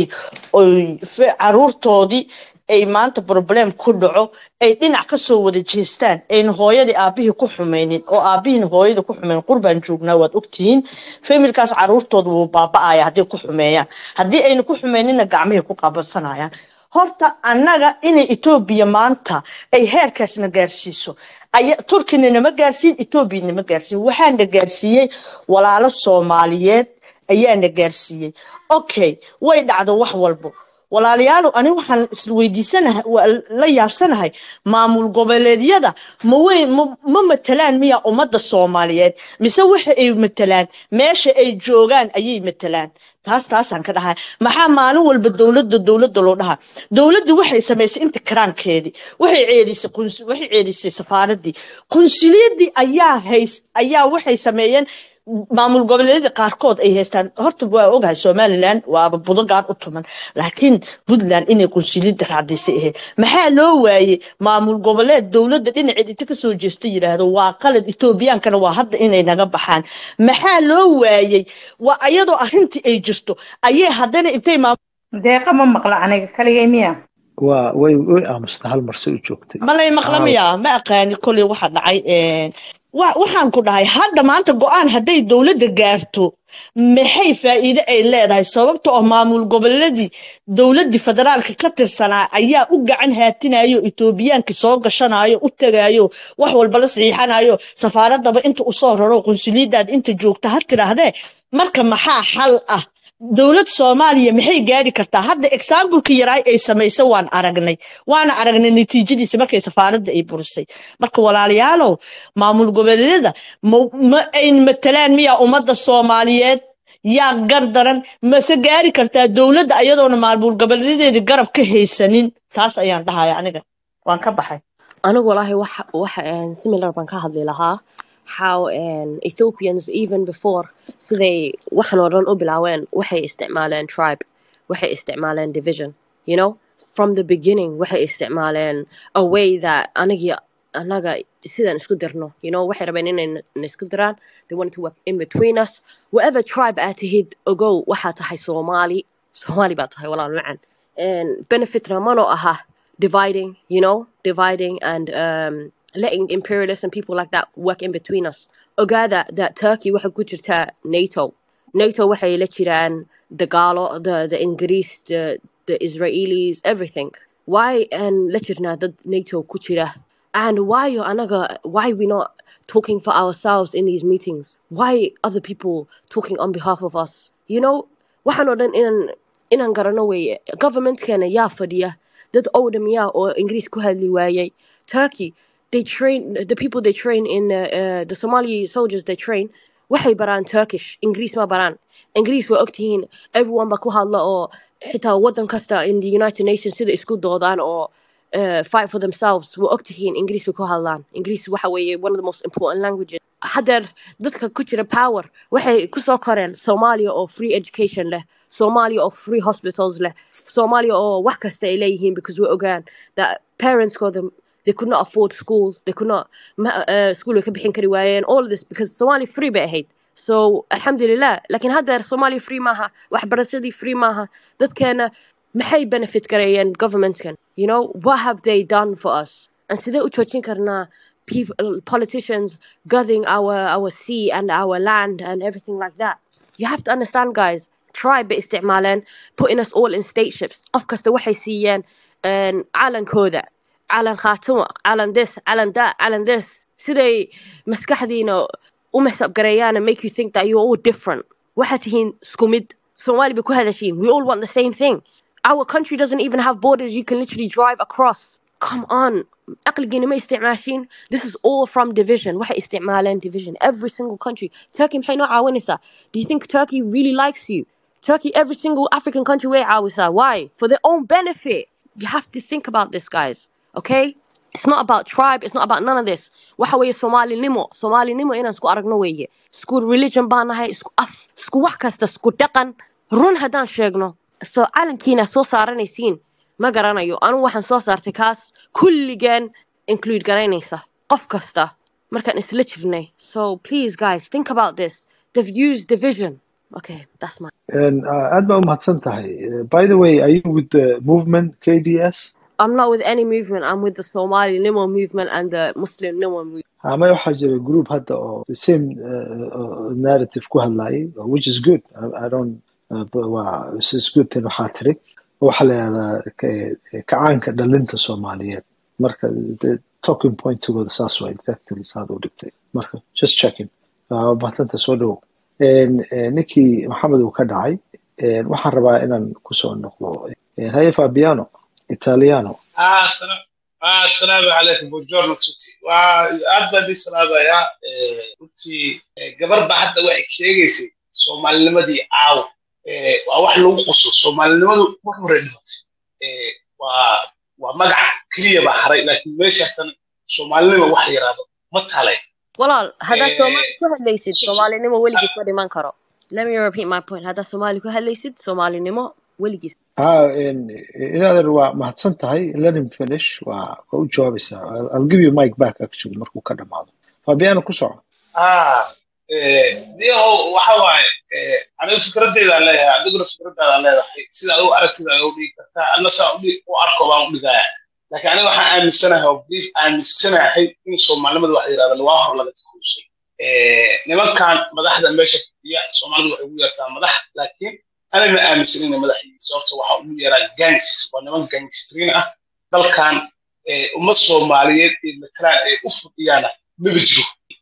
caruurtoodii ay maanta problem ku dhaco ay dhinac kasoo wada jeestaan ayna hooyadii aabihii ku xumaynin oo aabihiina hooyada ku xumayn qurbaan joognaa waad ogtihiin familkaas caruurtooda wuu baaba'aya haddii ku xumeeyaan haddii ayna ku xumaynina gacmihii ku qabansanayaan horta annaga inay etoobiya maanta ay heerkaasna gaarsiiso turkina nama gaarsiin etoobiya nama gaarsiin waxaana gaarsiiyey walaalo soomaaliyeed ayaana gaarsiiyey okay way dhacdo wax walbo walaalayaalow ani waxaan isweydiisanahay la yaabsanahay maamul goboleedyada ma weyn ma matalaan miya ummadda soomaaliyeed mise waxa ay matalaan meesha ay joogaan ayay matalaan taas taasaan ka dhahay maxaa maalin walba dowladda dowladda loo dhahaa dowladda waxay samaysay inta karaankeedii waxay ceedisay waxay ceedisay safaaradii qunsuliyadii ayaa hays ayaa waxay sameeyeen maamul goboleedyada qaarkood ay haystaan horta waa ogahay somalilan waaba budogaan u tuman laakiin puntland inay qunsuliyadda raacdaysay ahayd maxaa loo waayey maamul goboleed dowladda dhinaceed inta kasoo jeesta yidhaahdo waa qalad etoobiyaankana waa hadda inay naga baxaan maxaa loo waayey waa ayadoo arrintii ay jirto ayay haddana intay deeqa ma maqla aniga kaligay miya waa way way aamusta hal marse u joogtay malay maqla miya ma aqaani koley waxa dhacay waxaan ku dhahay hadda maanta go-aan hadday dowladda gaarto maxay faa'iide ay leedahay sababta oo maamul goboleedii dowladdii federaalka ka tirsanaa ayaa u gacan haatinayo etoobiyaanka soo gashanayo u tagayo wax walba la saxiixanayo safaaradaba inta usoo raro qunsuliyadaad inta joogta ha tidhaahdee marka maxaa xal ah dowlad soomaaliya maxay gaari kartaa hadda exambleka yaraay ay samayso waan aragnay waana aragnay natiijadiisa markay safaaradda ay burisay marka walaalayaalow maamul goboleedyada ma ma ayn matalaan miyaa ummadda soomaaliyeed yaa gar daran mase gaari kartaa dowladda ayadoona maamul goboleedadeeda garab ka haysanin taas ayaan dhahaya aniga waan ka baxay anigu walaahi waxa waxa een, similar baan ka hadli lahaa how een, Ethiopians even before siday waxan oo dhan u bilaaween waxay isticmaaleen tribe waxay isticmaaleen division you know from the beginning waxay isticmaaleen a way that anigi anaga sidaan isku dirno you know waxay rabeen inay na na isku diraan they wanted to work in between us whatever tribe aad tihid ogow waxaa tahay soomaali soomaali baa tahay walaal macan and benefitna mano aha dividing, you know, dividing and um, letting imperialists and people like that work in between us. Ogaada that Turkey waxay ku jirtaa NATO. NATO waxay la jiraan the Galo, the the Ingris, the the Israelis, everything. Why and la jirnaa dad NATO ku jira? And why anaga why we not talking for ourselves in these meetings? Why other people talking on behalf of us? You know, waxaan oo dhan inaan inaan garano weeye governmentkeena yaa fadhiya dad owdhamiya oo ingiriis ku hadli waayay turkey they train the people they train in uh, uh, the somali soldiers they train waxay baraan turkish ingiriis ma baraan ingiriis waa ogtihiin everyone ba ku hadla oo xitaa wadan kasta in the united nations sida isku doodaan oo uh, fight for themselves waa ogtihiin ingiriis bay ku hadlaan ingiriis waxa weeye one of the most important languages haddeer dadka ku jira power waxay kusoo koreen soomaaliya oo free education leh soomaaliya oo free hospitals leh soomaaliya oo wax kasta ay leeyihiin because way ogaan that parentskooda they could not afford schools they could not ma- uh, school way ka bixin kari waayeen all of this because Somali free bay ahayd so alxamdulilah lakin haddeer Somali free maaha waxbarashadii free maaha dadkeena maxay benefit gareeyeen governmentkan you know what have they done for us and sidee u joojin karnaa people politicians guarding our our sea and our land and everything like that you have to understand guys tribe bay isticmaaleen putting us all in stateships qof kasta waxay siiyeen een, calankooda calan khaatimo calan this calan that calan this siday maskaxdiina u masabgareeyaan and make you think that you're all different waxaad tihiin isku mid soomaali bay ku hadashiin we all want the same thing our country doesn't even have borders you can literally drive across come on aqligiina ma isticmaashiin this is all from division waxay isticmaaleen division every single country turkey maxay noo caawinaysaa do you think turkey really likes you turkey every single african country way caawisaa why for their own benefit you have to think about this guys okay it's not about tribe it's not about none of this waxa weeye soomaalinimo soomaalinimo inaan isku aragno weeye isku religion baan nahay isku af isku wax kasta isku dhaqan run haddaan sheegno so calankiina soo saaranaysiin ma garanayo anigu waxaan soo saartay kaas kulligeen include garaynaysa qof kasta markaan isla jirnay so please guys think about this they've used division okay that's my And, uh, aad baa umahadsan tahay Uh, by the way are you with the movement kds I'm not with any movement. I'm with the Somali Nimo movement and the Muslim Nimo movement. ama waxaa jira group hadda oo the same uh, uh, narrative ku hadlayay which is good I, I don't uh, but waa it's it's good thing waxaa tiri waxaa la yihahdaa ka- kacaanka dhalinta soomaaliyeed marka the talking point togooda saas waa exactly saad u dhigtay marka just checking waa mahadsanta soo dhowow En, eh, ninkii maxamed uu ka dhacay en, waxaan rabaa inaan kusoo noqdo En, haye fabiano italiano Ah, السلام ah, السلام عليكم buongiorno tutti waa aad baan idin salaamayaa Eh, runtii eh, gabar baa hadda waxay sheegaysay soomaalinimadii caawa Eh, waa wax lagu quso soomaalinimadu mar hore dhimatay Eh, waa waa magac keliya baa haray laakiin meeshaatan soomaalinima wax la yiraahdo ma taalay Walaal, haddaad Eh, Soomaali ku hadlaysid, Soomaalinimo weligiis ma dhiman karo. Let me repeat my point. Haddaad Soomaali ku hadlaysid, Soomaalinimo weligiis. ha inaadan waa mahadsan tahay let him finish waa waa u jawaabaysaa I'll, I'll give you mic back actually markuu ka dhamaado fabiano ku soco ah eh, niyahow waxa waaye eh, aniga fikraddeedaan leeyahay adiguna fikraddaadaan leedahay sida adigu aragtida ay u dhigi kartaa anna saa u dhig- u arko baan u dhigaya laakiin aniga waxaan aaminsanahay oo belief aaminsanahay in soomaalinimada wax la yirahdo waa hor laga takuusay nimankan madaxda meesha fadhiya soomaalidu waxay ugu yeertaa madax laakiin aniga ma aaminsan inay madax yihiin sababta waxaa ugu yeeraa gangs waa niman gangstrin ah dalkan eh, ummad soomaaliyeed ee matalaan ay u fadhiyaana maba jiro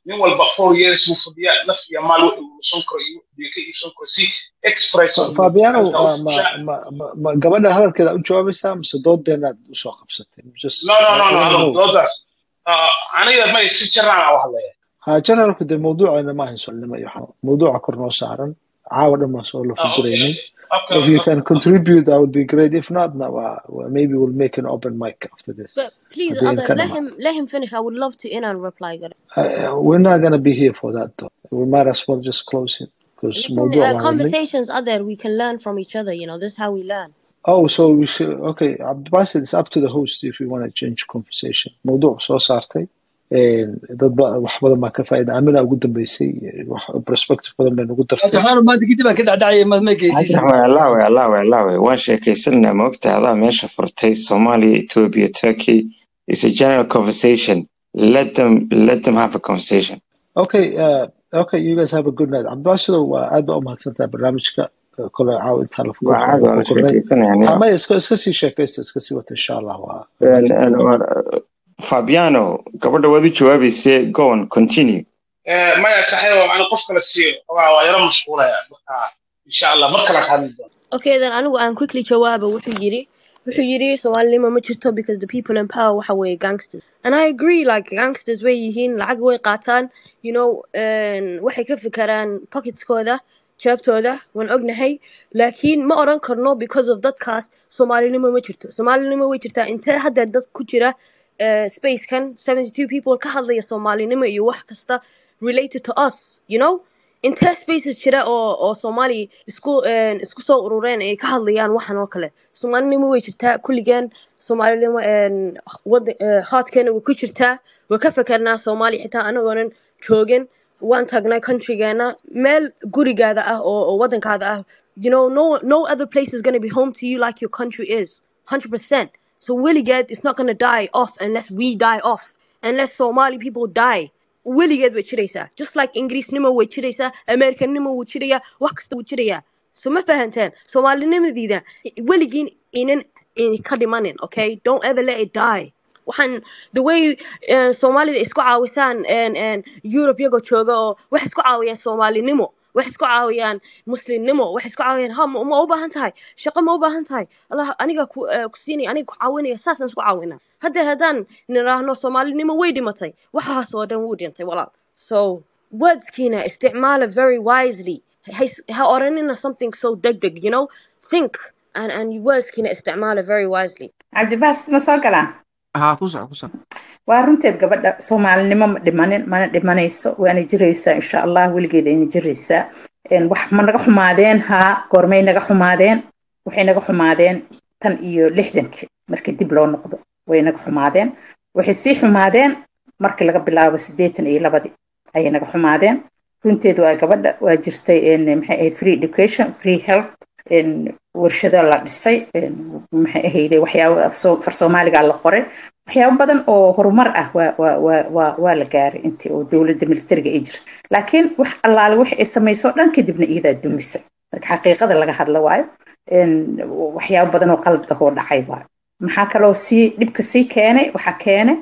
nin walba four years buu fadhiyaa naf iyo maal wuxuu iibsan karo iyo wuxuu ka iibsan karo si express Fa- fabiano ma ma ma ma- ma gabadha hadalkeeda u jawaabaysaa mise doodeenaad usoo qabsatay just no no no I no want to ado know doodaas Ah, aniga may si jaraan u hadlaya ha generalku dee mawduucayna ma ahayn soolnimo iyo waxaa mawduuca kor noo saaran caawa dhan baan soo Ah, okay lafaguraynay okay if you can okay contribute that would be great if not no, uh, well, maybe we'll make an open mic after this But please, haddii other ka let dhamaado him let him finish. I would love to in and reply. Good. Uh, we're not going to be here for that though we might as well just close it because Listen, mawduuc uh, baan wadnay conversations other we can learn from each other. You know, this is how we learn. Oh, so we should, okay, Abdulbasit, it's up to the host if you want to change conversation. موضوع soo saartay een, dad ba- wax badan baa ka faa'iida amina ugu dambeysay wax perspective badan bay nagu dartay cabdiraxmaan maanta kadib aan ka dhacdhacaya maad ma geysiisan cabdiraxmaan allaawe allaawe allaawe waan sheekaysanaa maogta adaa meesha furtay soomaaliya ethiopia turkey is a general conversation let them let them have a conversation okay uh, okay you guys have a good night Abdulbasit waa aad baa u mahadsantahay barnaamijka Uh, kole caawa intaa la waa caadi waa la fukurnay sheekaysanaya ama iska iska sii sheekaysta iska sii wata insha allah waa waa And- and, mahadsantahay uh, fabiano gabadha waad u jawaabayse go on continue Eh, maya saxiib ana qof kale siiyo waa waa yaro mashquulaya marka insha allah mar kale ka hadli doona Okay, then anigu aan quickly jawaaba wuxuu yiri wuxuu yiri Soomaalima ma jirto because the people in power waxa way gangsters. And I agree like gangsters way yihiin lacag way qaataan you know and waxay ka fikiraan pocketskooda jeebtooda waan ognahay laakiin ma oran karno because of dadkaas Soomaalinimo ma jirto. Soomaalinimo way jirtaa intee hadda dad ku jira uh, spacekan 72 people ka hadlaya Soomaalinimo iyo wax kasta related to us you know intee spaces jira oo oo soomaali isku een, isku soo urureen ay ka hadlayaan waxan oo kale soomaalinimo way jirtaa kulligeen soomaalinimo een, wada eh, haadkeena way ku jirtaa way ka fikernaa soomaali xitaa anagoonan joogin waan tagnay countrygeena meel gurigaada ah oo, oo wadankaada ah you know no no other place is going to be home to you like your country is 100% so weligeed it's not going to die off unless we die off unless somali people die weligeed way jiraysaa just like ingiriisnimo way jiraysaa americanimo wuu jirayaa wax kasta wuu jirayaa so ma fahanteen soomaalinimadiida weligiin inan in ka dhimanin okay don't ever let it die waxaan the way uh, soomaalida isku caawisaan and, and europe iyagoo jooga oo waxay isku caawiyaan soomaalinimo waxay isku caawiyaan muslimnimo waxay isku caawiyaan ha ma ma u baahan tahay shaqo ma u baahan tahay allah aniga ku eh, ku siinaya aniga ku caawinaya saasaan isku caawinaa haddeer haddaan niraahno soomaalinimo way dhimatay waxaas oo dhan wuu dhintay walaal so wordskiina isticmaala very wisely ha ha oranina something so degdeg you know think and and wordskiina isticmaala very wisely cabdibaasit ma soo galaan haa ku soco ku soco waa runteed gabadha soomaalinimo ma dhimanin mana dhimanayso waana jiraysaa insha allah weligeed ayna jiraysaa Een, wax ma naga xumaadeen haa goormay naga xumaadeen waxay naga xumaadeen tan iyo lixdankii markii dib loo noqdo way naga xumaadeen waxay sii xumaadeen markii laga bilaabo siddeetan iyo labadii ayay naga xumaadeen runteed waa gabadha waa jirtay een, maxay ahayd free education free health een, warshado la dhisay een, maxay ahayde waxyaabo af soo- far soomaaliga la qoray waxyaabo badan oo horumar ah waa waa waa waa waa la gaaray intii oo dowladda militariga ay jirto laakiin wax allaale wax ay samayso dhan kadibna iyadaa dumisay marka xaqiiqada laga hadla waayo een, waxyaabo badan oo qalad ah oo dhacay waayo maxaa kaloo sii dhibka sii keenay waxaa keenay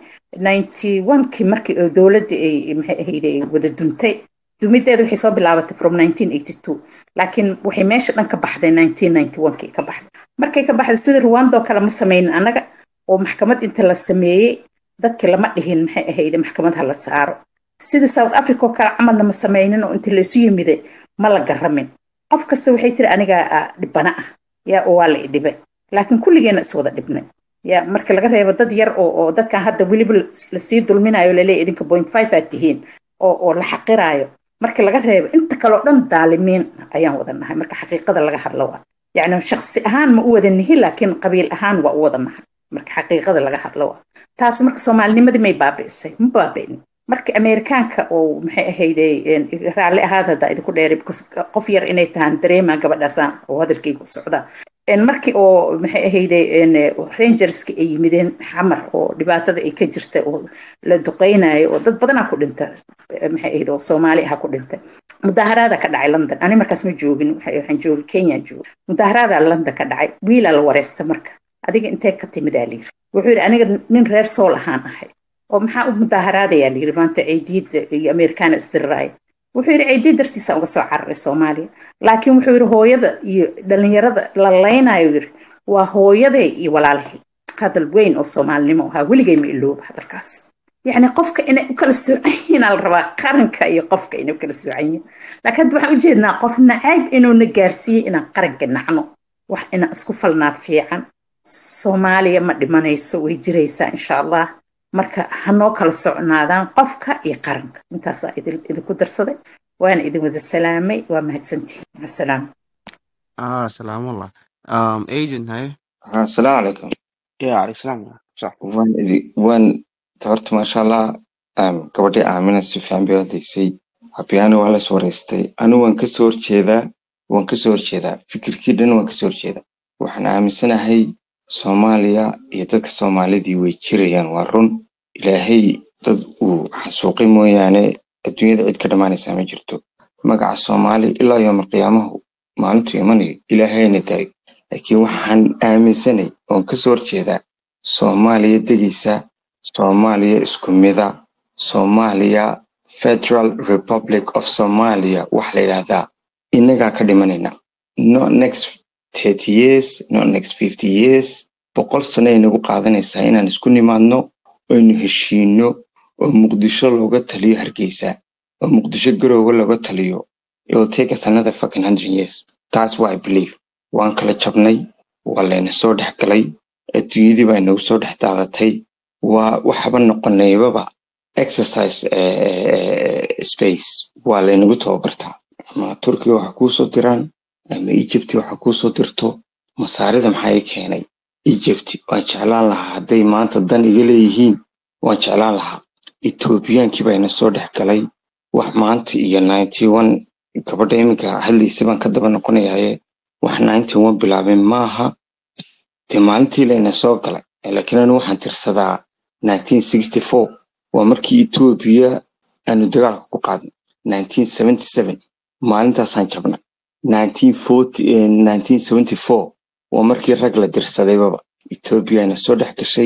91kii markii oo dowladda ay maxay ahayde ay wada duntay dumideeda waxay soo bilaabatay from 1982 laakiin waxay meesha dhan ka baxday 1991kii ka baxday markay ka baxday sida rwanda oo kale ma sameynin annaga oo maxkamad inta la sameeyey dadki lama dhihin maxay ahayde maxkamad ha la saaro sida south africa oo kale camalna ma sameynin oo inta laysu yimiday ma la garamin qof kasta waxay tiri anigaa ah, dhibana ah yaa oo waa la idhibay laakiin kulligeena iswada dhibnay ya marka laga reebo dad yar oo oo dadkan hadda weliba lasii dulminayo laleeya idinka point five aad tihiin oo oo la xaqiraayo marka laga reebo inta kale oo dhan daalimiin ayaan wada nahay marka xaqiiqada laga hadlo waa yacni shaksi ahaan ma u wada nihin laakiin qabiil ahaan waa u wada nahay marka xaqiiqada laga hadlo waa taas marka soomaalinimadii may baabi'isay ma baabi'in marka ameerikaanka oo maxay ahayde een, raalli ahaad haddaa idinku dheeray because qof yar inay tahaan dareemaa gabadhaasaan oo hadalkaygu socdaa Een, markii oo maxay ahayde een, rangerska ay yimideen xamar oo dhibaatada ay ka jirta oo la duqeynayo oo dad badanaa ku dhinta eh, maxay ahayde oo soomaali aha ku dhintay mudaaharaada ka dhacay london ani markaas ma joogin waxa- waxaan joogay kenya joogay mudaaharaada london ka dhacay wiilaa la wareysta marka adiga intee ka timidaa layiri wuxuu yidhi aniga nin reer sool ahaan ahay oo maxaa u mudaaharaadaya la yiri maanta ciidiida iyo ameerikaana isdiriraaya wuxuu yidhi ciidiid dartiisa uga soo cararay soomaaliya laakiin wuxuu yidhi hooyada iyo dhalinyarada la laynayo yidhi waa hooyaday iyo walaalhay hadal weyn oo soomaalinimo ahaa weligay ma ilooba hadalkaas yacni qofka inay u kala soocan yihiin la rabaa qaranka iyo qofka inay u kala soocan yihiin laakiin hadda waxaan ujeednaa qof nacayb inuuna gaarsiiyey inaan qaranka nacno wax inaan isku falnaa fiican soomaaliya ma dhimanayso way jiraysaa insha allah marka hanoo kala socnaadaan qofka iyo qaranka intaasaa idinku darsaday waana idin wada salaamay waa mahadsantihin asalaam ah salaamullah um agent haye asalaamu calaykum ya calaykum salaam sax waan idi waan horta maasha allah um, gabadhii aamina si fiican bay odaysay habyaani waa las wareystay anu waan kasoo horjeedaa waan kasoo horjeedaa fikirkii dhan waan kasoo horjeedaa waxaan aaminsanahay soomaaliya iyo dadka soomaalidii way jirayaan waa run ilaahay dad uu xasuuqay mooyaane adduunyada cid ka dhammaanaysaa ma jirto magaca soomaali ilaa yoomal qiyaamahu maalintu imanayo ilaahayna daayo laakiin waxaan aaminsanay oon kasoo horjeedaa soomaaliya degaysa soomaaliya isku mida soomaaliya federal republic of somalia wax la yidhaahdaa innagaa ka dhimanayna not next thirty years not next fifty years boqol sano ay nagu qaadanaysaa inaan isku nimaadno aynu heshiino oo muqdisho looga taliyo hargeysa oo muqdisho garowga looga taliyo it will take us another fucking hundred years that's what I believe waan kala jabnay waa layna soo dhex galay adduunyadii baa inagu soo dhex daadatay waa waxaba noqonaybaba exercise space waa laynagu tababartaa ama turkiga waxa kuusoo diraan ama egypt waxa kuusoo dirto masaarida maxaa i keenay egypt waan jeclaan lahaa hadday maanta dan iga leeyihiin waan jeclaan lahaa ethoobiyankii baa ina soo dhex galay wax maanta iyo ninety one gabadha iminka hadlaysa baan ka daba noqonayaye wax ninety one bilaabeen maaha dee maalintii layna soo galay laakiin anu waxaan tirsadaa nineteen sixty four waa markii etoobiya aanu dagaalka ku qaadnay nineteen seventy seven maalintaasaan jabnay nineteen forty nineteen seventy four waa markii rag la dirsadayba etoobiya ayna soo dhex gashay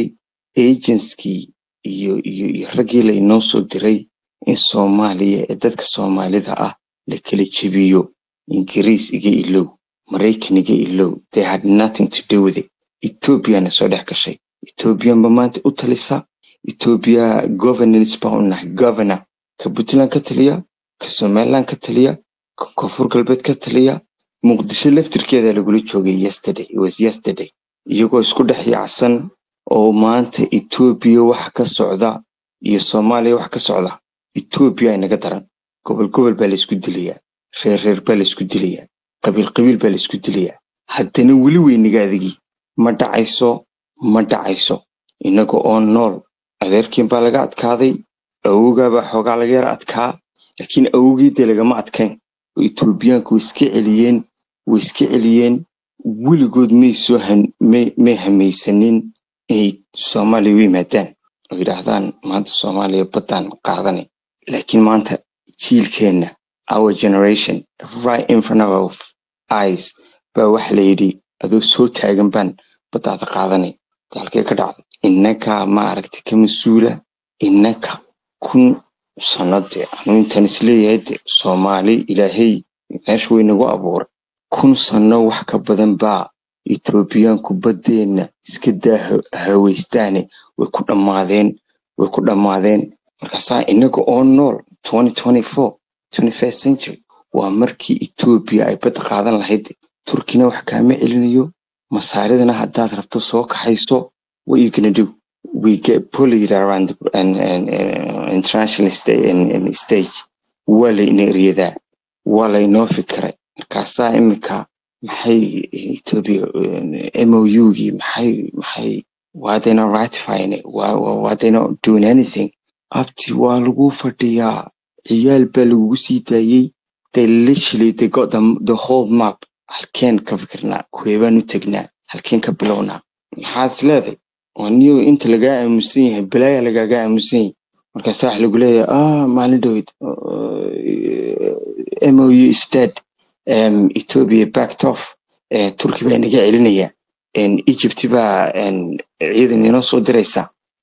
agenskii iyo iyo iyo raggii lainoo soo diray in soomaaliya ee dadka soomaalida ah la kala jebiyo ingiriis iga ilow maraykan iga ilow they had nothing to do with it ethoobiana soo dhex gashay ethoobiyanba maanta u talisa ethiopia governance baa u nahay governor ka puntland ka taliya ka somaliland ka taliya ka koonfur galbeed ka taliya muqdisho laftirkeeda lagula joogay yesterday it was yesterday iyagoo isku dhex yaacsan oo maanta ethiopia waxa ka socda iyo soomaaliya waxa ka socda ethiopia inaga daran gobol gobol baa laysku dilayaa reer reer baa laysku dilayaa qabiil qabiil baa laysku dilayaa haddana weli weyniga adigii ma dhacayso ma dhacayso inaga oo nool adeerkiin baa laga adkaaday awowgaa baa xoogaa laga yara adkaa laakiin awowgii dee lagama adkayn oo etoobiyaanku way iska celiyeen way iska celiyeen weligood may soo may hamaysanin inay soomaaliya u yimaadaan oo yidhaahdaan maanta soomaaliya baddaan qaadanay laakiin maanta jiilkeenna our generation right in front of our eyes baa waxa la yidhi adoo soo taagan baan baddaada qaadanay halkee ka dhacday innaka ma aragti ka mas-uula innaka kun sano dee anu intaan isleeyahay de soomaali ilaahay meesha way nagu abuuray kun sano wax ka badan baa etoobiyaanku baddeenna iska daa hawaystaane way ku dhammaadeen way ku dhammaadeen markaasaa innaga oo nool century waa markii etoobiya ay badda qaadan lahayd turkina wax kaama celinayo masaaridana haddaad rabto soo kaxayso what you gonna do we get bullied around the and, and, uh, international sta- and, and stage waa layna eryadaa waa laynoo fikiray markaasaa iminka maxay ethiopia mougii maxay maxay why they not ratifying it why, why, why they not doing anything abti waa lagu fadhiyaa ciyaal baa lagugu sii daayey they literally they got the, the whole map halkeen ka fikirnaa kuweebaan u tegnaa halkeen ka bilownaa maxaad is leedahay waa niyo inta lagaa aamusan yahay balaaya lagaaga aamusan yahay markaasaa wax lagu leeyahay ah maalin dhowed mou is dead um, ethiopia backed off uh, turkey baa inaga celinaya egypt baa um, ciidan inoo soo diraysa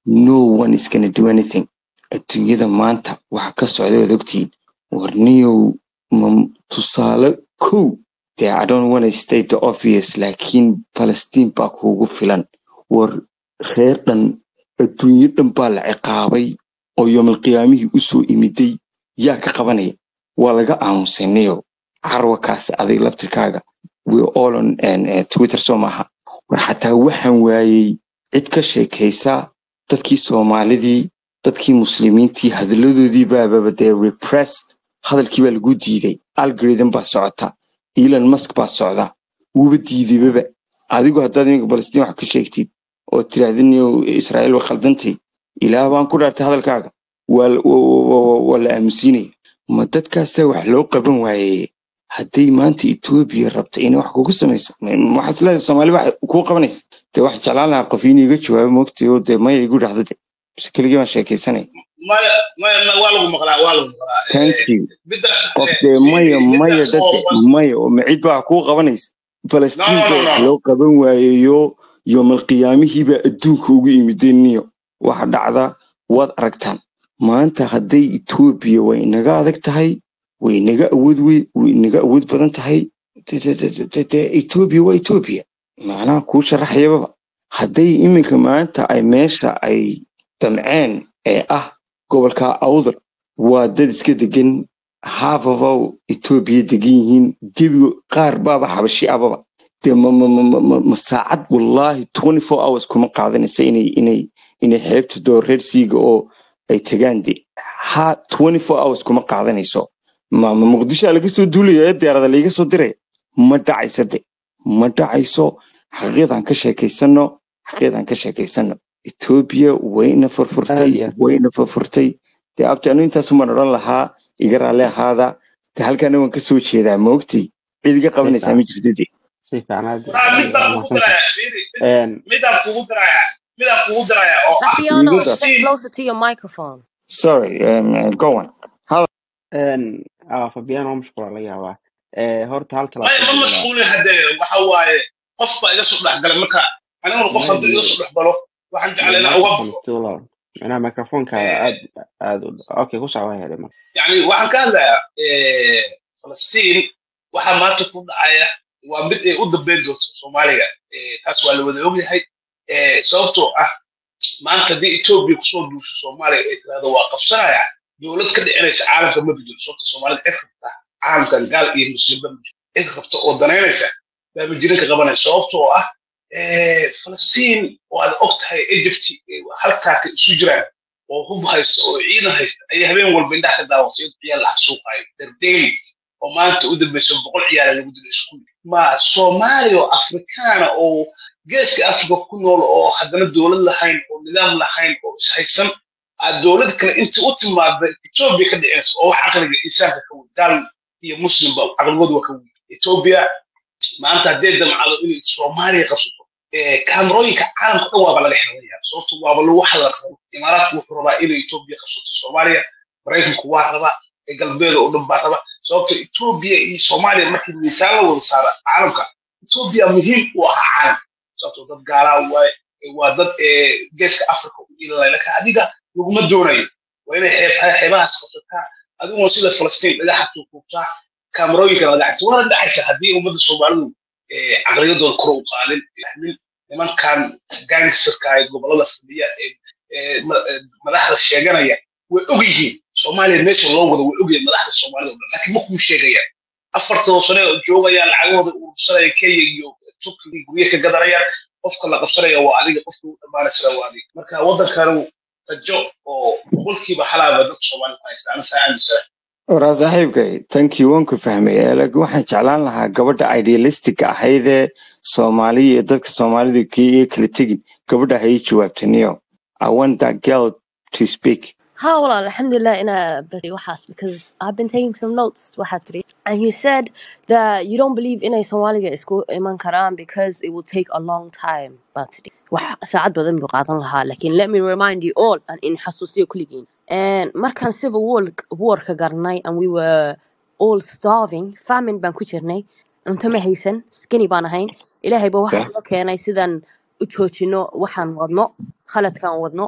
no one is gonna do anything adduunyada maanta waxa ka socda waad ogtihiin warniyow ma tusaale kow dee i don't wanna state the obvious laakiin palestine baa kuugu filan war reer dhan adduunyo dhan baa la ciqaabay oo yoomalqiyaamihii usoo imiday yaa ka qabanaya waa laga aamusanayo carwakaas adig laftirkaaga we all on and, uh, twitter soo maaha war xataa waxaan waayey cid ka sheekaysa dadkii soomaalidii dadkii muslimiintii hadalladoodii baababa dee repressed hadalkii baa lagu diiday algorithm baa socota elon musk baa socda wuuba diidaybaba adigu haddaad iminka palestiin wax ka sheegtid oo tirahdiniyo israa'iil way khaldantay ilaah baan ku dhaartay hadalkaaga waa la- wa- wa- wa- waa la aamusiinaya ma dadkaasaa wax loo qaban waayeye hadday maanta etoobiya rabto inay wax kugu samayso ma- ma waxaad isleedahay soomaali wax kuu qabanaysa dee wax jeclaan lahaa qof inuu iga jawaabo moogtay oo dee maya igu dhahdo de bise keligii baan sheekaysanaya maya maya ma- waa lagu maqlaa waa lagu maqlaa thank Eh, you midaas qof eh, dee maya fiiri maya midaas oo dade maya oo macid baa wax kuu qabanaysa no falastiin no baa no wax no loo qaban waayeyo yoomalqiyaamihii baa adduunka ugu imiday niyo waxa dhacda waad aragtaan maanta hadday etoobiya way inaga adag tahay way inaga awood we- way inaga awood badan tahay de- de- de- de- de- de etoobiya waa etoobiya macnaha kuu sharaxayababa hadday iminka maanta ay meesha ay damceen ee ah gobolka awdal waa dad iska degan haafafow etoobiya degan yihiin gebigo qaar baaba xabashi ababa dee ma, ma, ma, ma, ma, ma saacad wallaahi 24 hours kuma qaadanaysa inay inay inay xeebta doo reer siiga oo ay tagaan de ha 24 hours kuma qaadanayso ma, ma muqdisho laga soo duulaya ee diyaarada laiga soo diray ma dhacaysa de ma dhacayso xaqiiqdan ka sheekaysano xaqiiqdan ka sheekaysano etoobiya wayna aad furfurtay iyo aad wayna furfurtay dee abti anu intaasumaan odhan lahaa iga raalli ahaada de halkaana waan ka soo jeedaa maogtay cid iga si qabanaysaa fiican ma jirto de si fiican aad waraa mid waa baan kugu mahadsantahay darayaa fiiri mid Een, midaan kugu darayaa midaan kugu darayaa oo ah Fabiano, igu dar get falastiin closer to your microphone. sorry um, go on Hal- een, ah, fabiano waa mashquula laga yaabaa Eh, horta hal maya talaabo ma jira mashquulin haddee waxa waaye qof baa iga soo dhexgalay marka aniguna qof hadduu iga maybe soo dhexgalo waxaan the jeclay inaan uga microphone is baxo too loud macnaha microfonkaada Eh, aad aad u okay ku socda hele marka yani waxaan ka hadlayaa eh, falastiin waxaa maanta ku dhacaya waa mid ay u dambeyn doonto soomaaliga Eh, taas waa la wada ogyahay Eh, sababtoo ah maanta haddii etoobiya kusoo duusho soomaaliya ay tirahdo waa qabsanaya dowlad ka dhicinaysa caalamka ma jiro sababta soomaalida cid rabta caalamkan gaal iyo muslimba ma jiro cid rabta oo danaynaysa baa majirinka qabanaya sababtoo ah eh, falastiin oo aad og tahay egypt eh, halkaa ka isu jiraan oo hub haysta oo ciidan haysta ayay habeen walba indhaha ka daawatay ciyaal la xasuuqayo dardeeli oo maanta u dambeysa boqol ciyaala lagu dilo iskuul ma soomaaliya oo afrikaana oo geeska afrika ku nool oo haddana dowlad lahayn oo nidaam lahayn oo ishaysan aad dowlad kale intii u timaada etoobiya ka dhicinaysa oo wax caqliga insaanka ka weyn gaal iyo muslimba caqligoodu waa ka weyn etoobiya maanta haddee damcado inay soomaaliya qabsato eh, kaamarooyinka caalamka dhan waaba laga xiranayaa sababto waaba lagu hadalqabo imaaraadku wuxuu rabaa inay etoobiya qabsato soomaaliya maraykanku waa rabaa ee galbeeda oo dhan baa raba sababto etoobiya iyo soomaaliya markii miisaan la wada saara caalamka etoobiya muhiim u ahaa caalamka sababto dad gaalaa waaye waa dad eh, geeska afrika u ilalay laakiin adiga laguma doonayo waa inay xeeb- xeebahaas qabsataa adiguna sida falastiin dhagaxa tuutuubtaa kaamarooyinka laga xigta waana dhacaysa haddii ummadda soomaalidu eh, caqliyadooda kor u qaadin fahmin nimankan gangsirka ee gobolada fadhiya ee ee ma- ee madaxda sheeganaya way og yihiin soomaaliya meesha loo wado way ogyihiin madaxda soomaalida oo dhan laakiin ma kuu sheegayaan afartoo sane oo joogayaan lacagahooda urursanaya kenya iyo turkiga gurye ka gadanayaan qofka la qabsanaya waa adiga qofka u dhammaanaysana waa adiga marka waddankanu rajo oo boqolkiiba halaaba dadka soomaalida ku haysta aniga saa aaminsanahay waraa saaxiibkay tankii waan ku fahmay ee laakiin waxaan jeclaan lahaa gabadha idealistica ahaydee soomaaliya iyo dadka soomaalida kii kala tegin gabadha ha ii jawaabtaniyo i want that girl to speak Ha, well, alhamdulillah, in a but wahas because I've been taking some notes. Wahatri, and you said that you don't believe in a Somalia school iman Quran because it will take a long time. But wah saad badan buqatan laha. Lakin let me remind you all and in hasusiyo kuligin. And markan civil war war ka garnay and we were all starving, famine baan ku jirnay. Unta ma haysan, skinny baan ahayn. Ilaahay ba waxa okay noo keenay sidan u joojino waxaan wadno, khaladkaan wadno.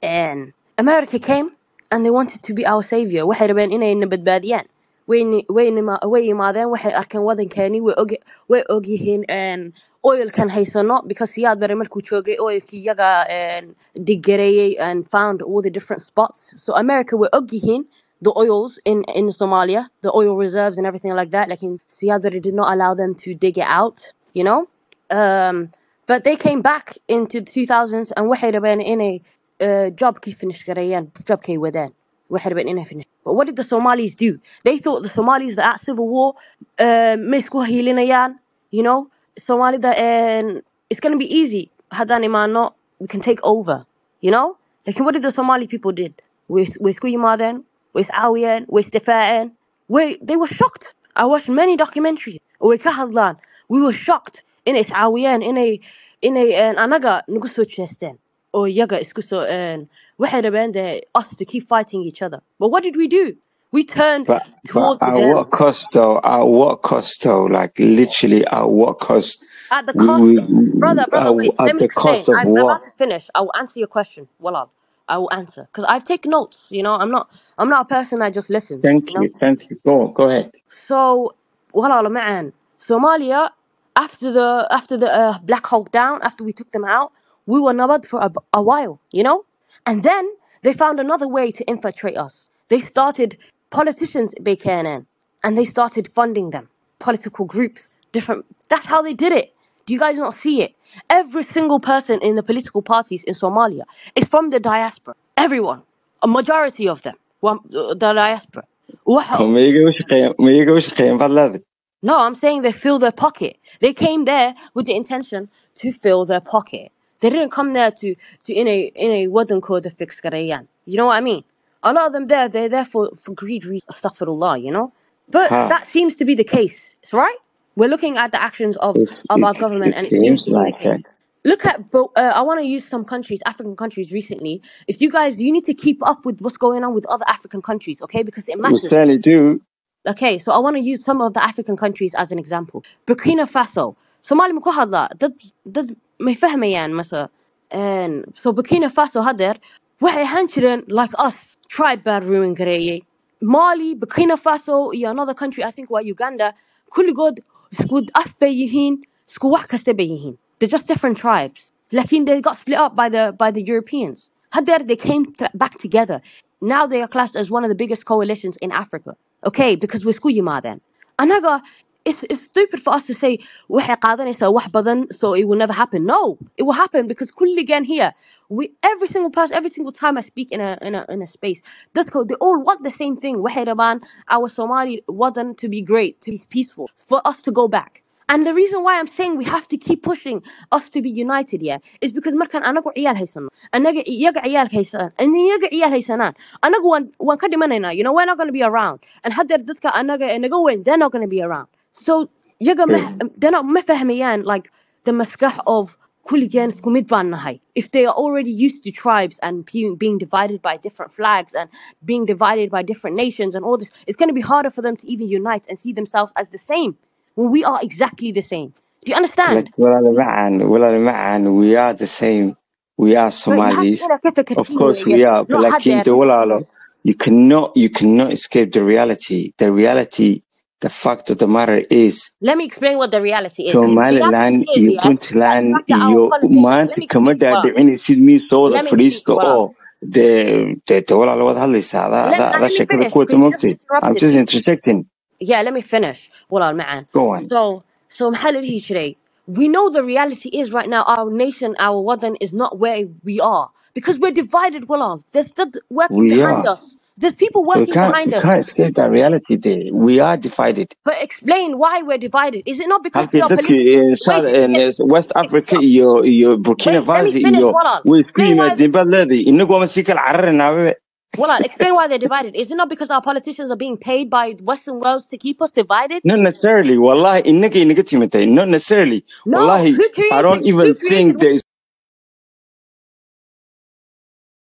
And America came and they wanted to be our savior. waxay rabeen inay na badbaadiyaan wayna wayna ma- way yimaadeen waxay arkeen wadankeeni way og way ogyihiin een, oilkan haysano because siyaad bare markuu joogay oilkii iyaga een, digareeyey and found all the different spots so America way ogyihiin the oils in in Somalia the oil reserves and everything like that like siyaad bare did not allow them to dig it out you know um, but they came back into the 2000s and waxay rabeen inay uh, jobkii finish gareeyaan jobkay wadaan waxay rabeen inay finish but what did the Somalis do they thought the Somalis that at civil war uh, ma isku hiilinayaan you know Somalida and it's gonna be easy haddaan imaano we can take over you know like what did the Somali people did way way isku yimaadeen way iscaawiyeen way isdifaaceen way they were shocked I watched many documentaries way ka hadlaan we were shocked inay iscaawiyeen inay inay een, anaga nagu soo jeesteen oo iyaga isku soo een, waxay rabeen de us to keep fighting each other but what did we do we turned But but towards at them what cost though? At what cost though? Like literally at what cost? at the We, cost we, brother brother at, wait let at me the explain cost of I'm what? about to finish I will answer your question Wallah I will answer because I've taken notes you know I'm not I'm not a person that just listens Thank you know you, thank you. Go on, go ahead. So, walaal معن Somalia after the after the uh, Black Hawk down after we took them out we were nabad for a, a while you know and then they found another way to infiltrate us they started politicians بكانن and they started funding them political groups different that's how they did it do you guys not see it every single person in the political parties in Somalia is from the diaspora everyone a majority of them were uh, the diaspora waxa Ma iga shaqeeyaan ma iga shaqeeyaan baad leedahay? no, I'm saying they fill their pocket. They came there with the intention to fill their pocket. They didn't come there to to in a in a wooden code to fix Garayan. You know what I mean? A lot of them there, they're there for, for greed reasons, astaghfirullah, you know? But Ha, that seems to be the case, right? We're looking at the actions of, it, of it, our government it and it seems seems to be the like it. case. Look at, bo- uh, I want to use some countries, African countries recently. If you guys, you need to keep up with what's going on with other African countries, okay? Because it We matters. certainly do. Okay, so I want to use some of the African countries as an example. Burkina Faso. Somali ma ku hadla dad dad may fahmayaan mase and so Burkina Faso hadeer waxay ahaan jireen like us tribe baa ruin gareeyay Mali, Burkina Faso iyo another country I think waa Uganda kulligood isku af bay yihiin isku wax kasta bay yihiin they're just different tribes lakin they got split up by the by the Europeans hadeer they came t- back together now they are classed as one of the biggest coalitions in Africa okay because we're isku yimaadeen anaga it's, it's stupid for us to say waxay qaadanaysaa wax badan so it will never happen no it will happen because kulligan here we every single person every single time I speak in a in a in a space dadka they all want the same thing waxay rabaan our Somali wasn't to be great to be peaceful for us to go back and the reason why I'm saying we have to keep pushing us to be united yeah is because markaan anagu ciyaal haysano anaga iyaga ciyaalka haysanaan and iyaga ciyaal haysanaan anagu waan waan ka dhimanaynaa you know we're not going to be around and haddeer dadka anaga ee naga weyn they're not going to be around so iyaga ma Good. they're not ma fahmayaan like the maskax of kulligeen isku mid baan nahay if they are already used to tribes and being, being divided by different flags and being divided by different nations and all this it's going to be harder for them to even unite and see themselves as the same when we are exactly the same do you understand Like walaal macaan, walaal macaan, we are the same. We are but you have Somalis. to ka Of fikirtiin course weeye we are, but not like in haddeer the walaalo, you cannot you cannot escape the reality. The reality, the fact of the matter is let me explain what the reality is the Somaliland reality is iyo yeah that the Puntland fact that our iyo politicians let maanta me kama speak well dhaadhicinaysid miisooda let me speak fadhiista well oo dee dee dee walaalo waad hadlaysaa adaa let, adaa now adaa let me sheekada finish ku wata because you just moogtay I'm interrupted just me interjecting yeah let me finish well man go on so so محل today we know the reality is right now our nation our wadan is not where we are because we're divided well there's still working we behind are us there's people we working can't behind we us can't escape that reality there we are divided but explain why we're divided is it not because we halkii are dadkii politically eh, wait South- let me eh, finish West let me Africa stop iyo iyo Burkina wait let me Faso finish iyo Walal. way isku explain why yimaadeen baad leedahay inagu ama sii kala cararinaaba Well, I'll explain why they're divided. Is it not because our politicians are being paid by Western worlds to keep us divided? not necessarily wallahi inagay naga timitay not necessarily No. wallahi Who I created? don't Who even created think there is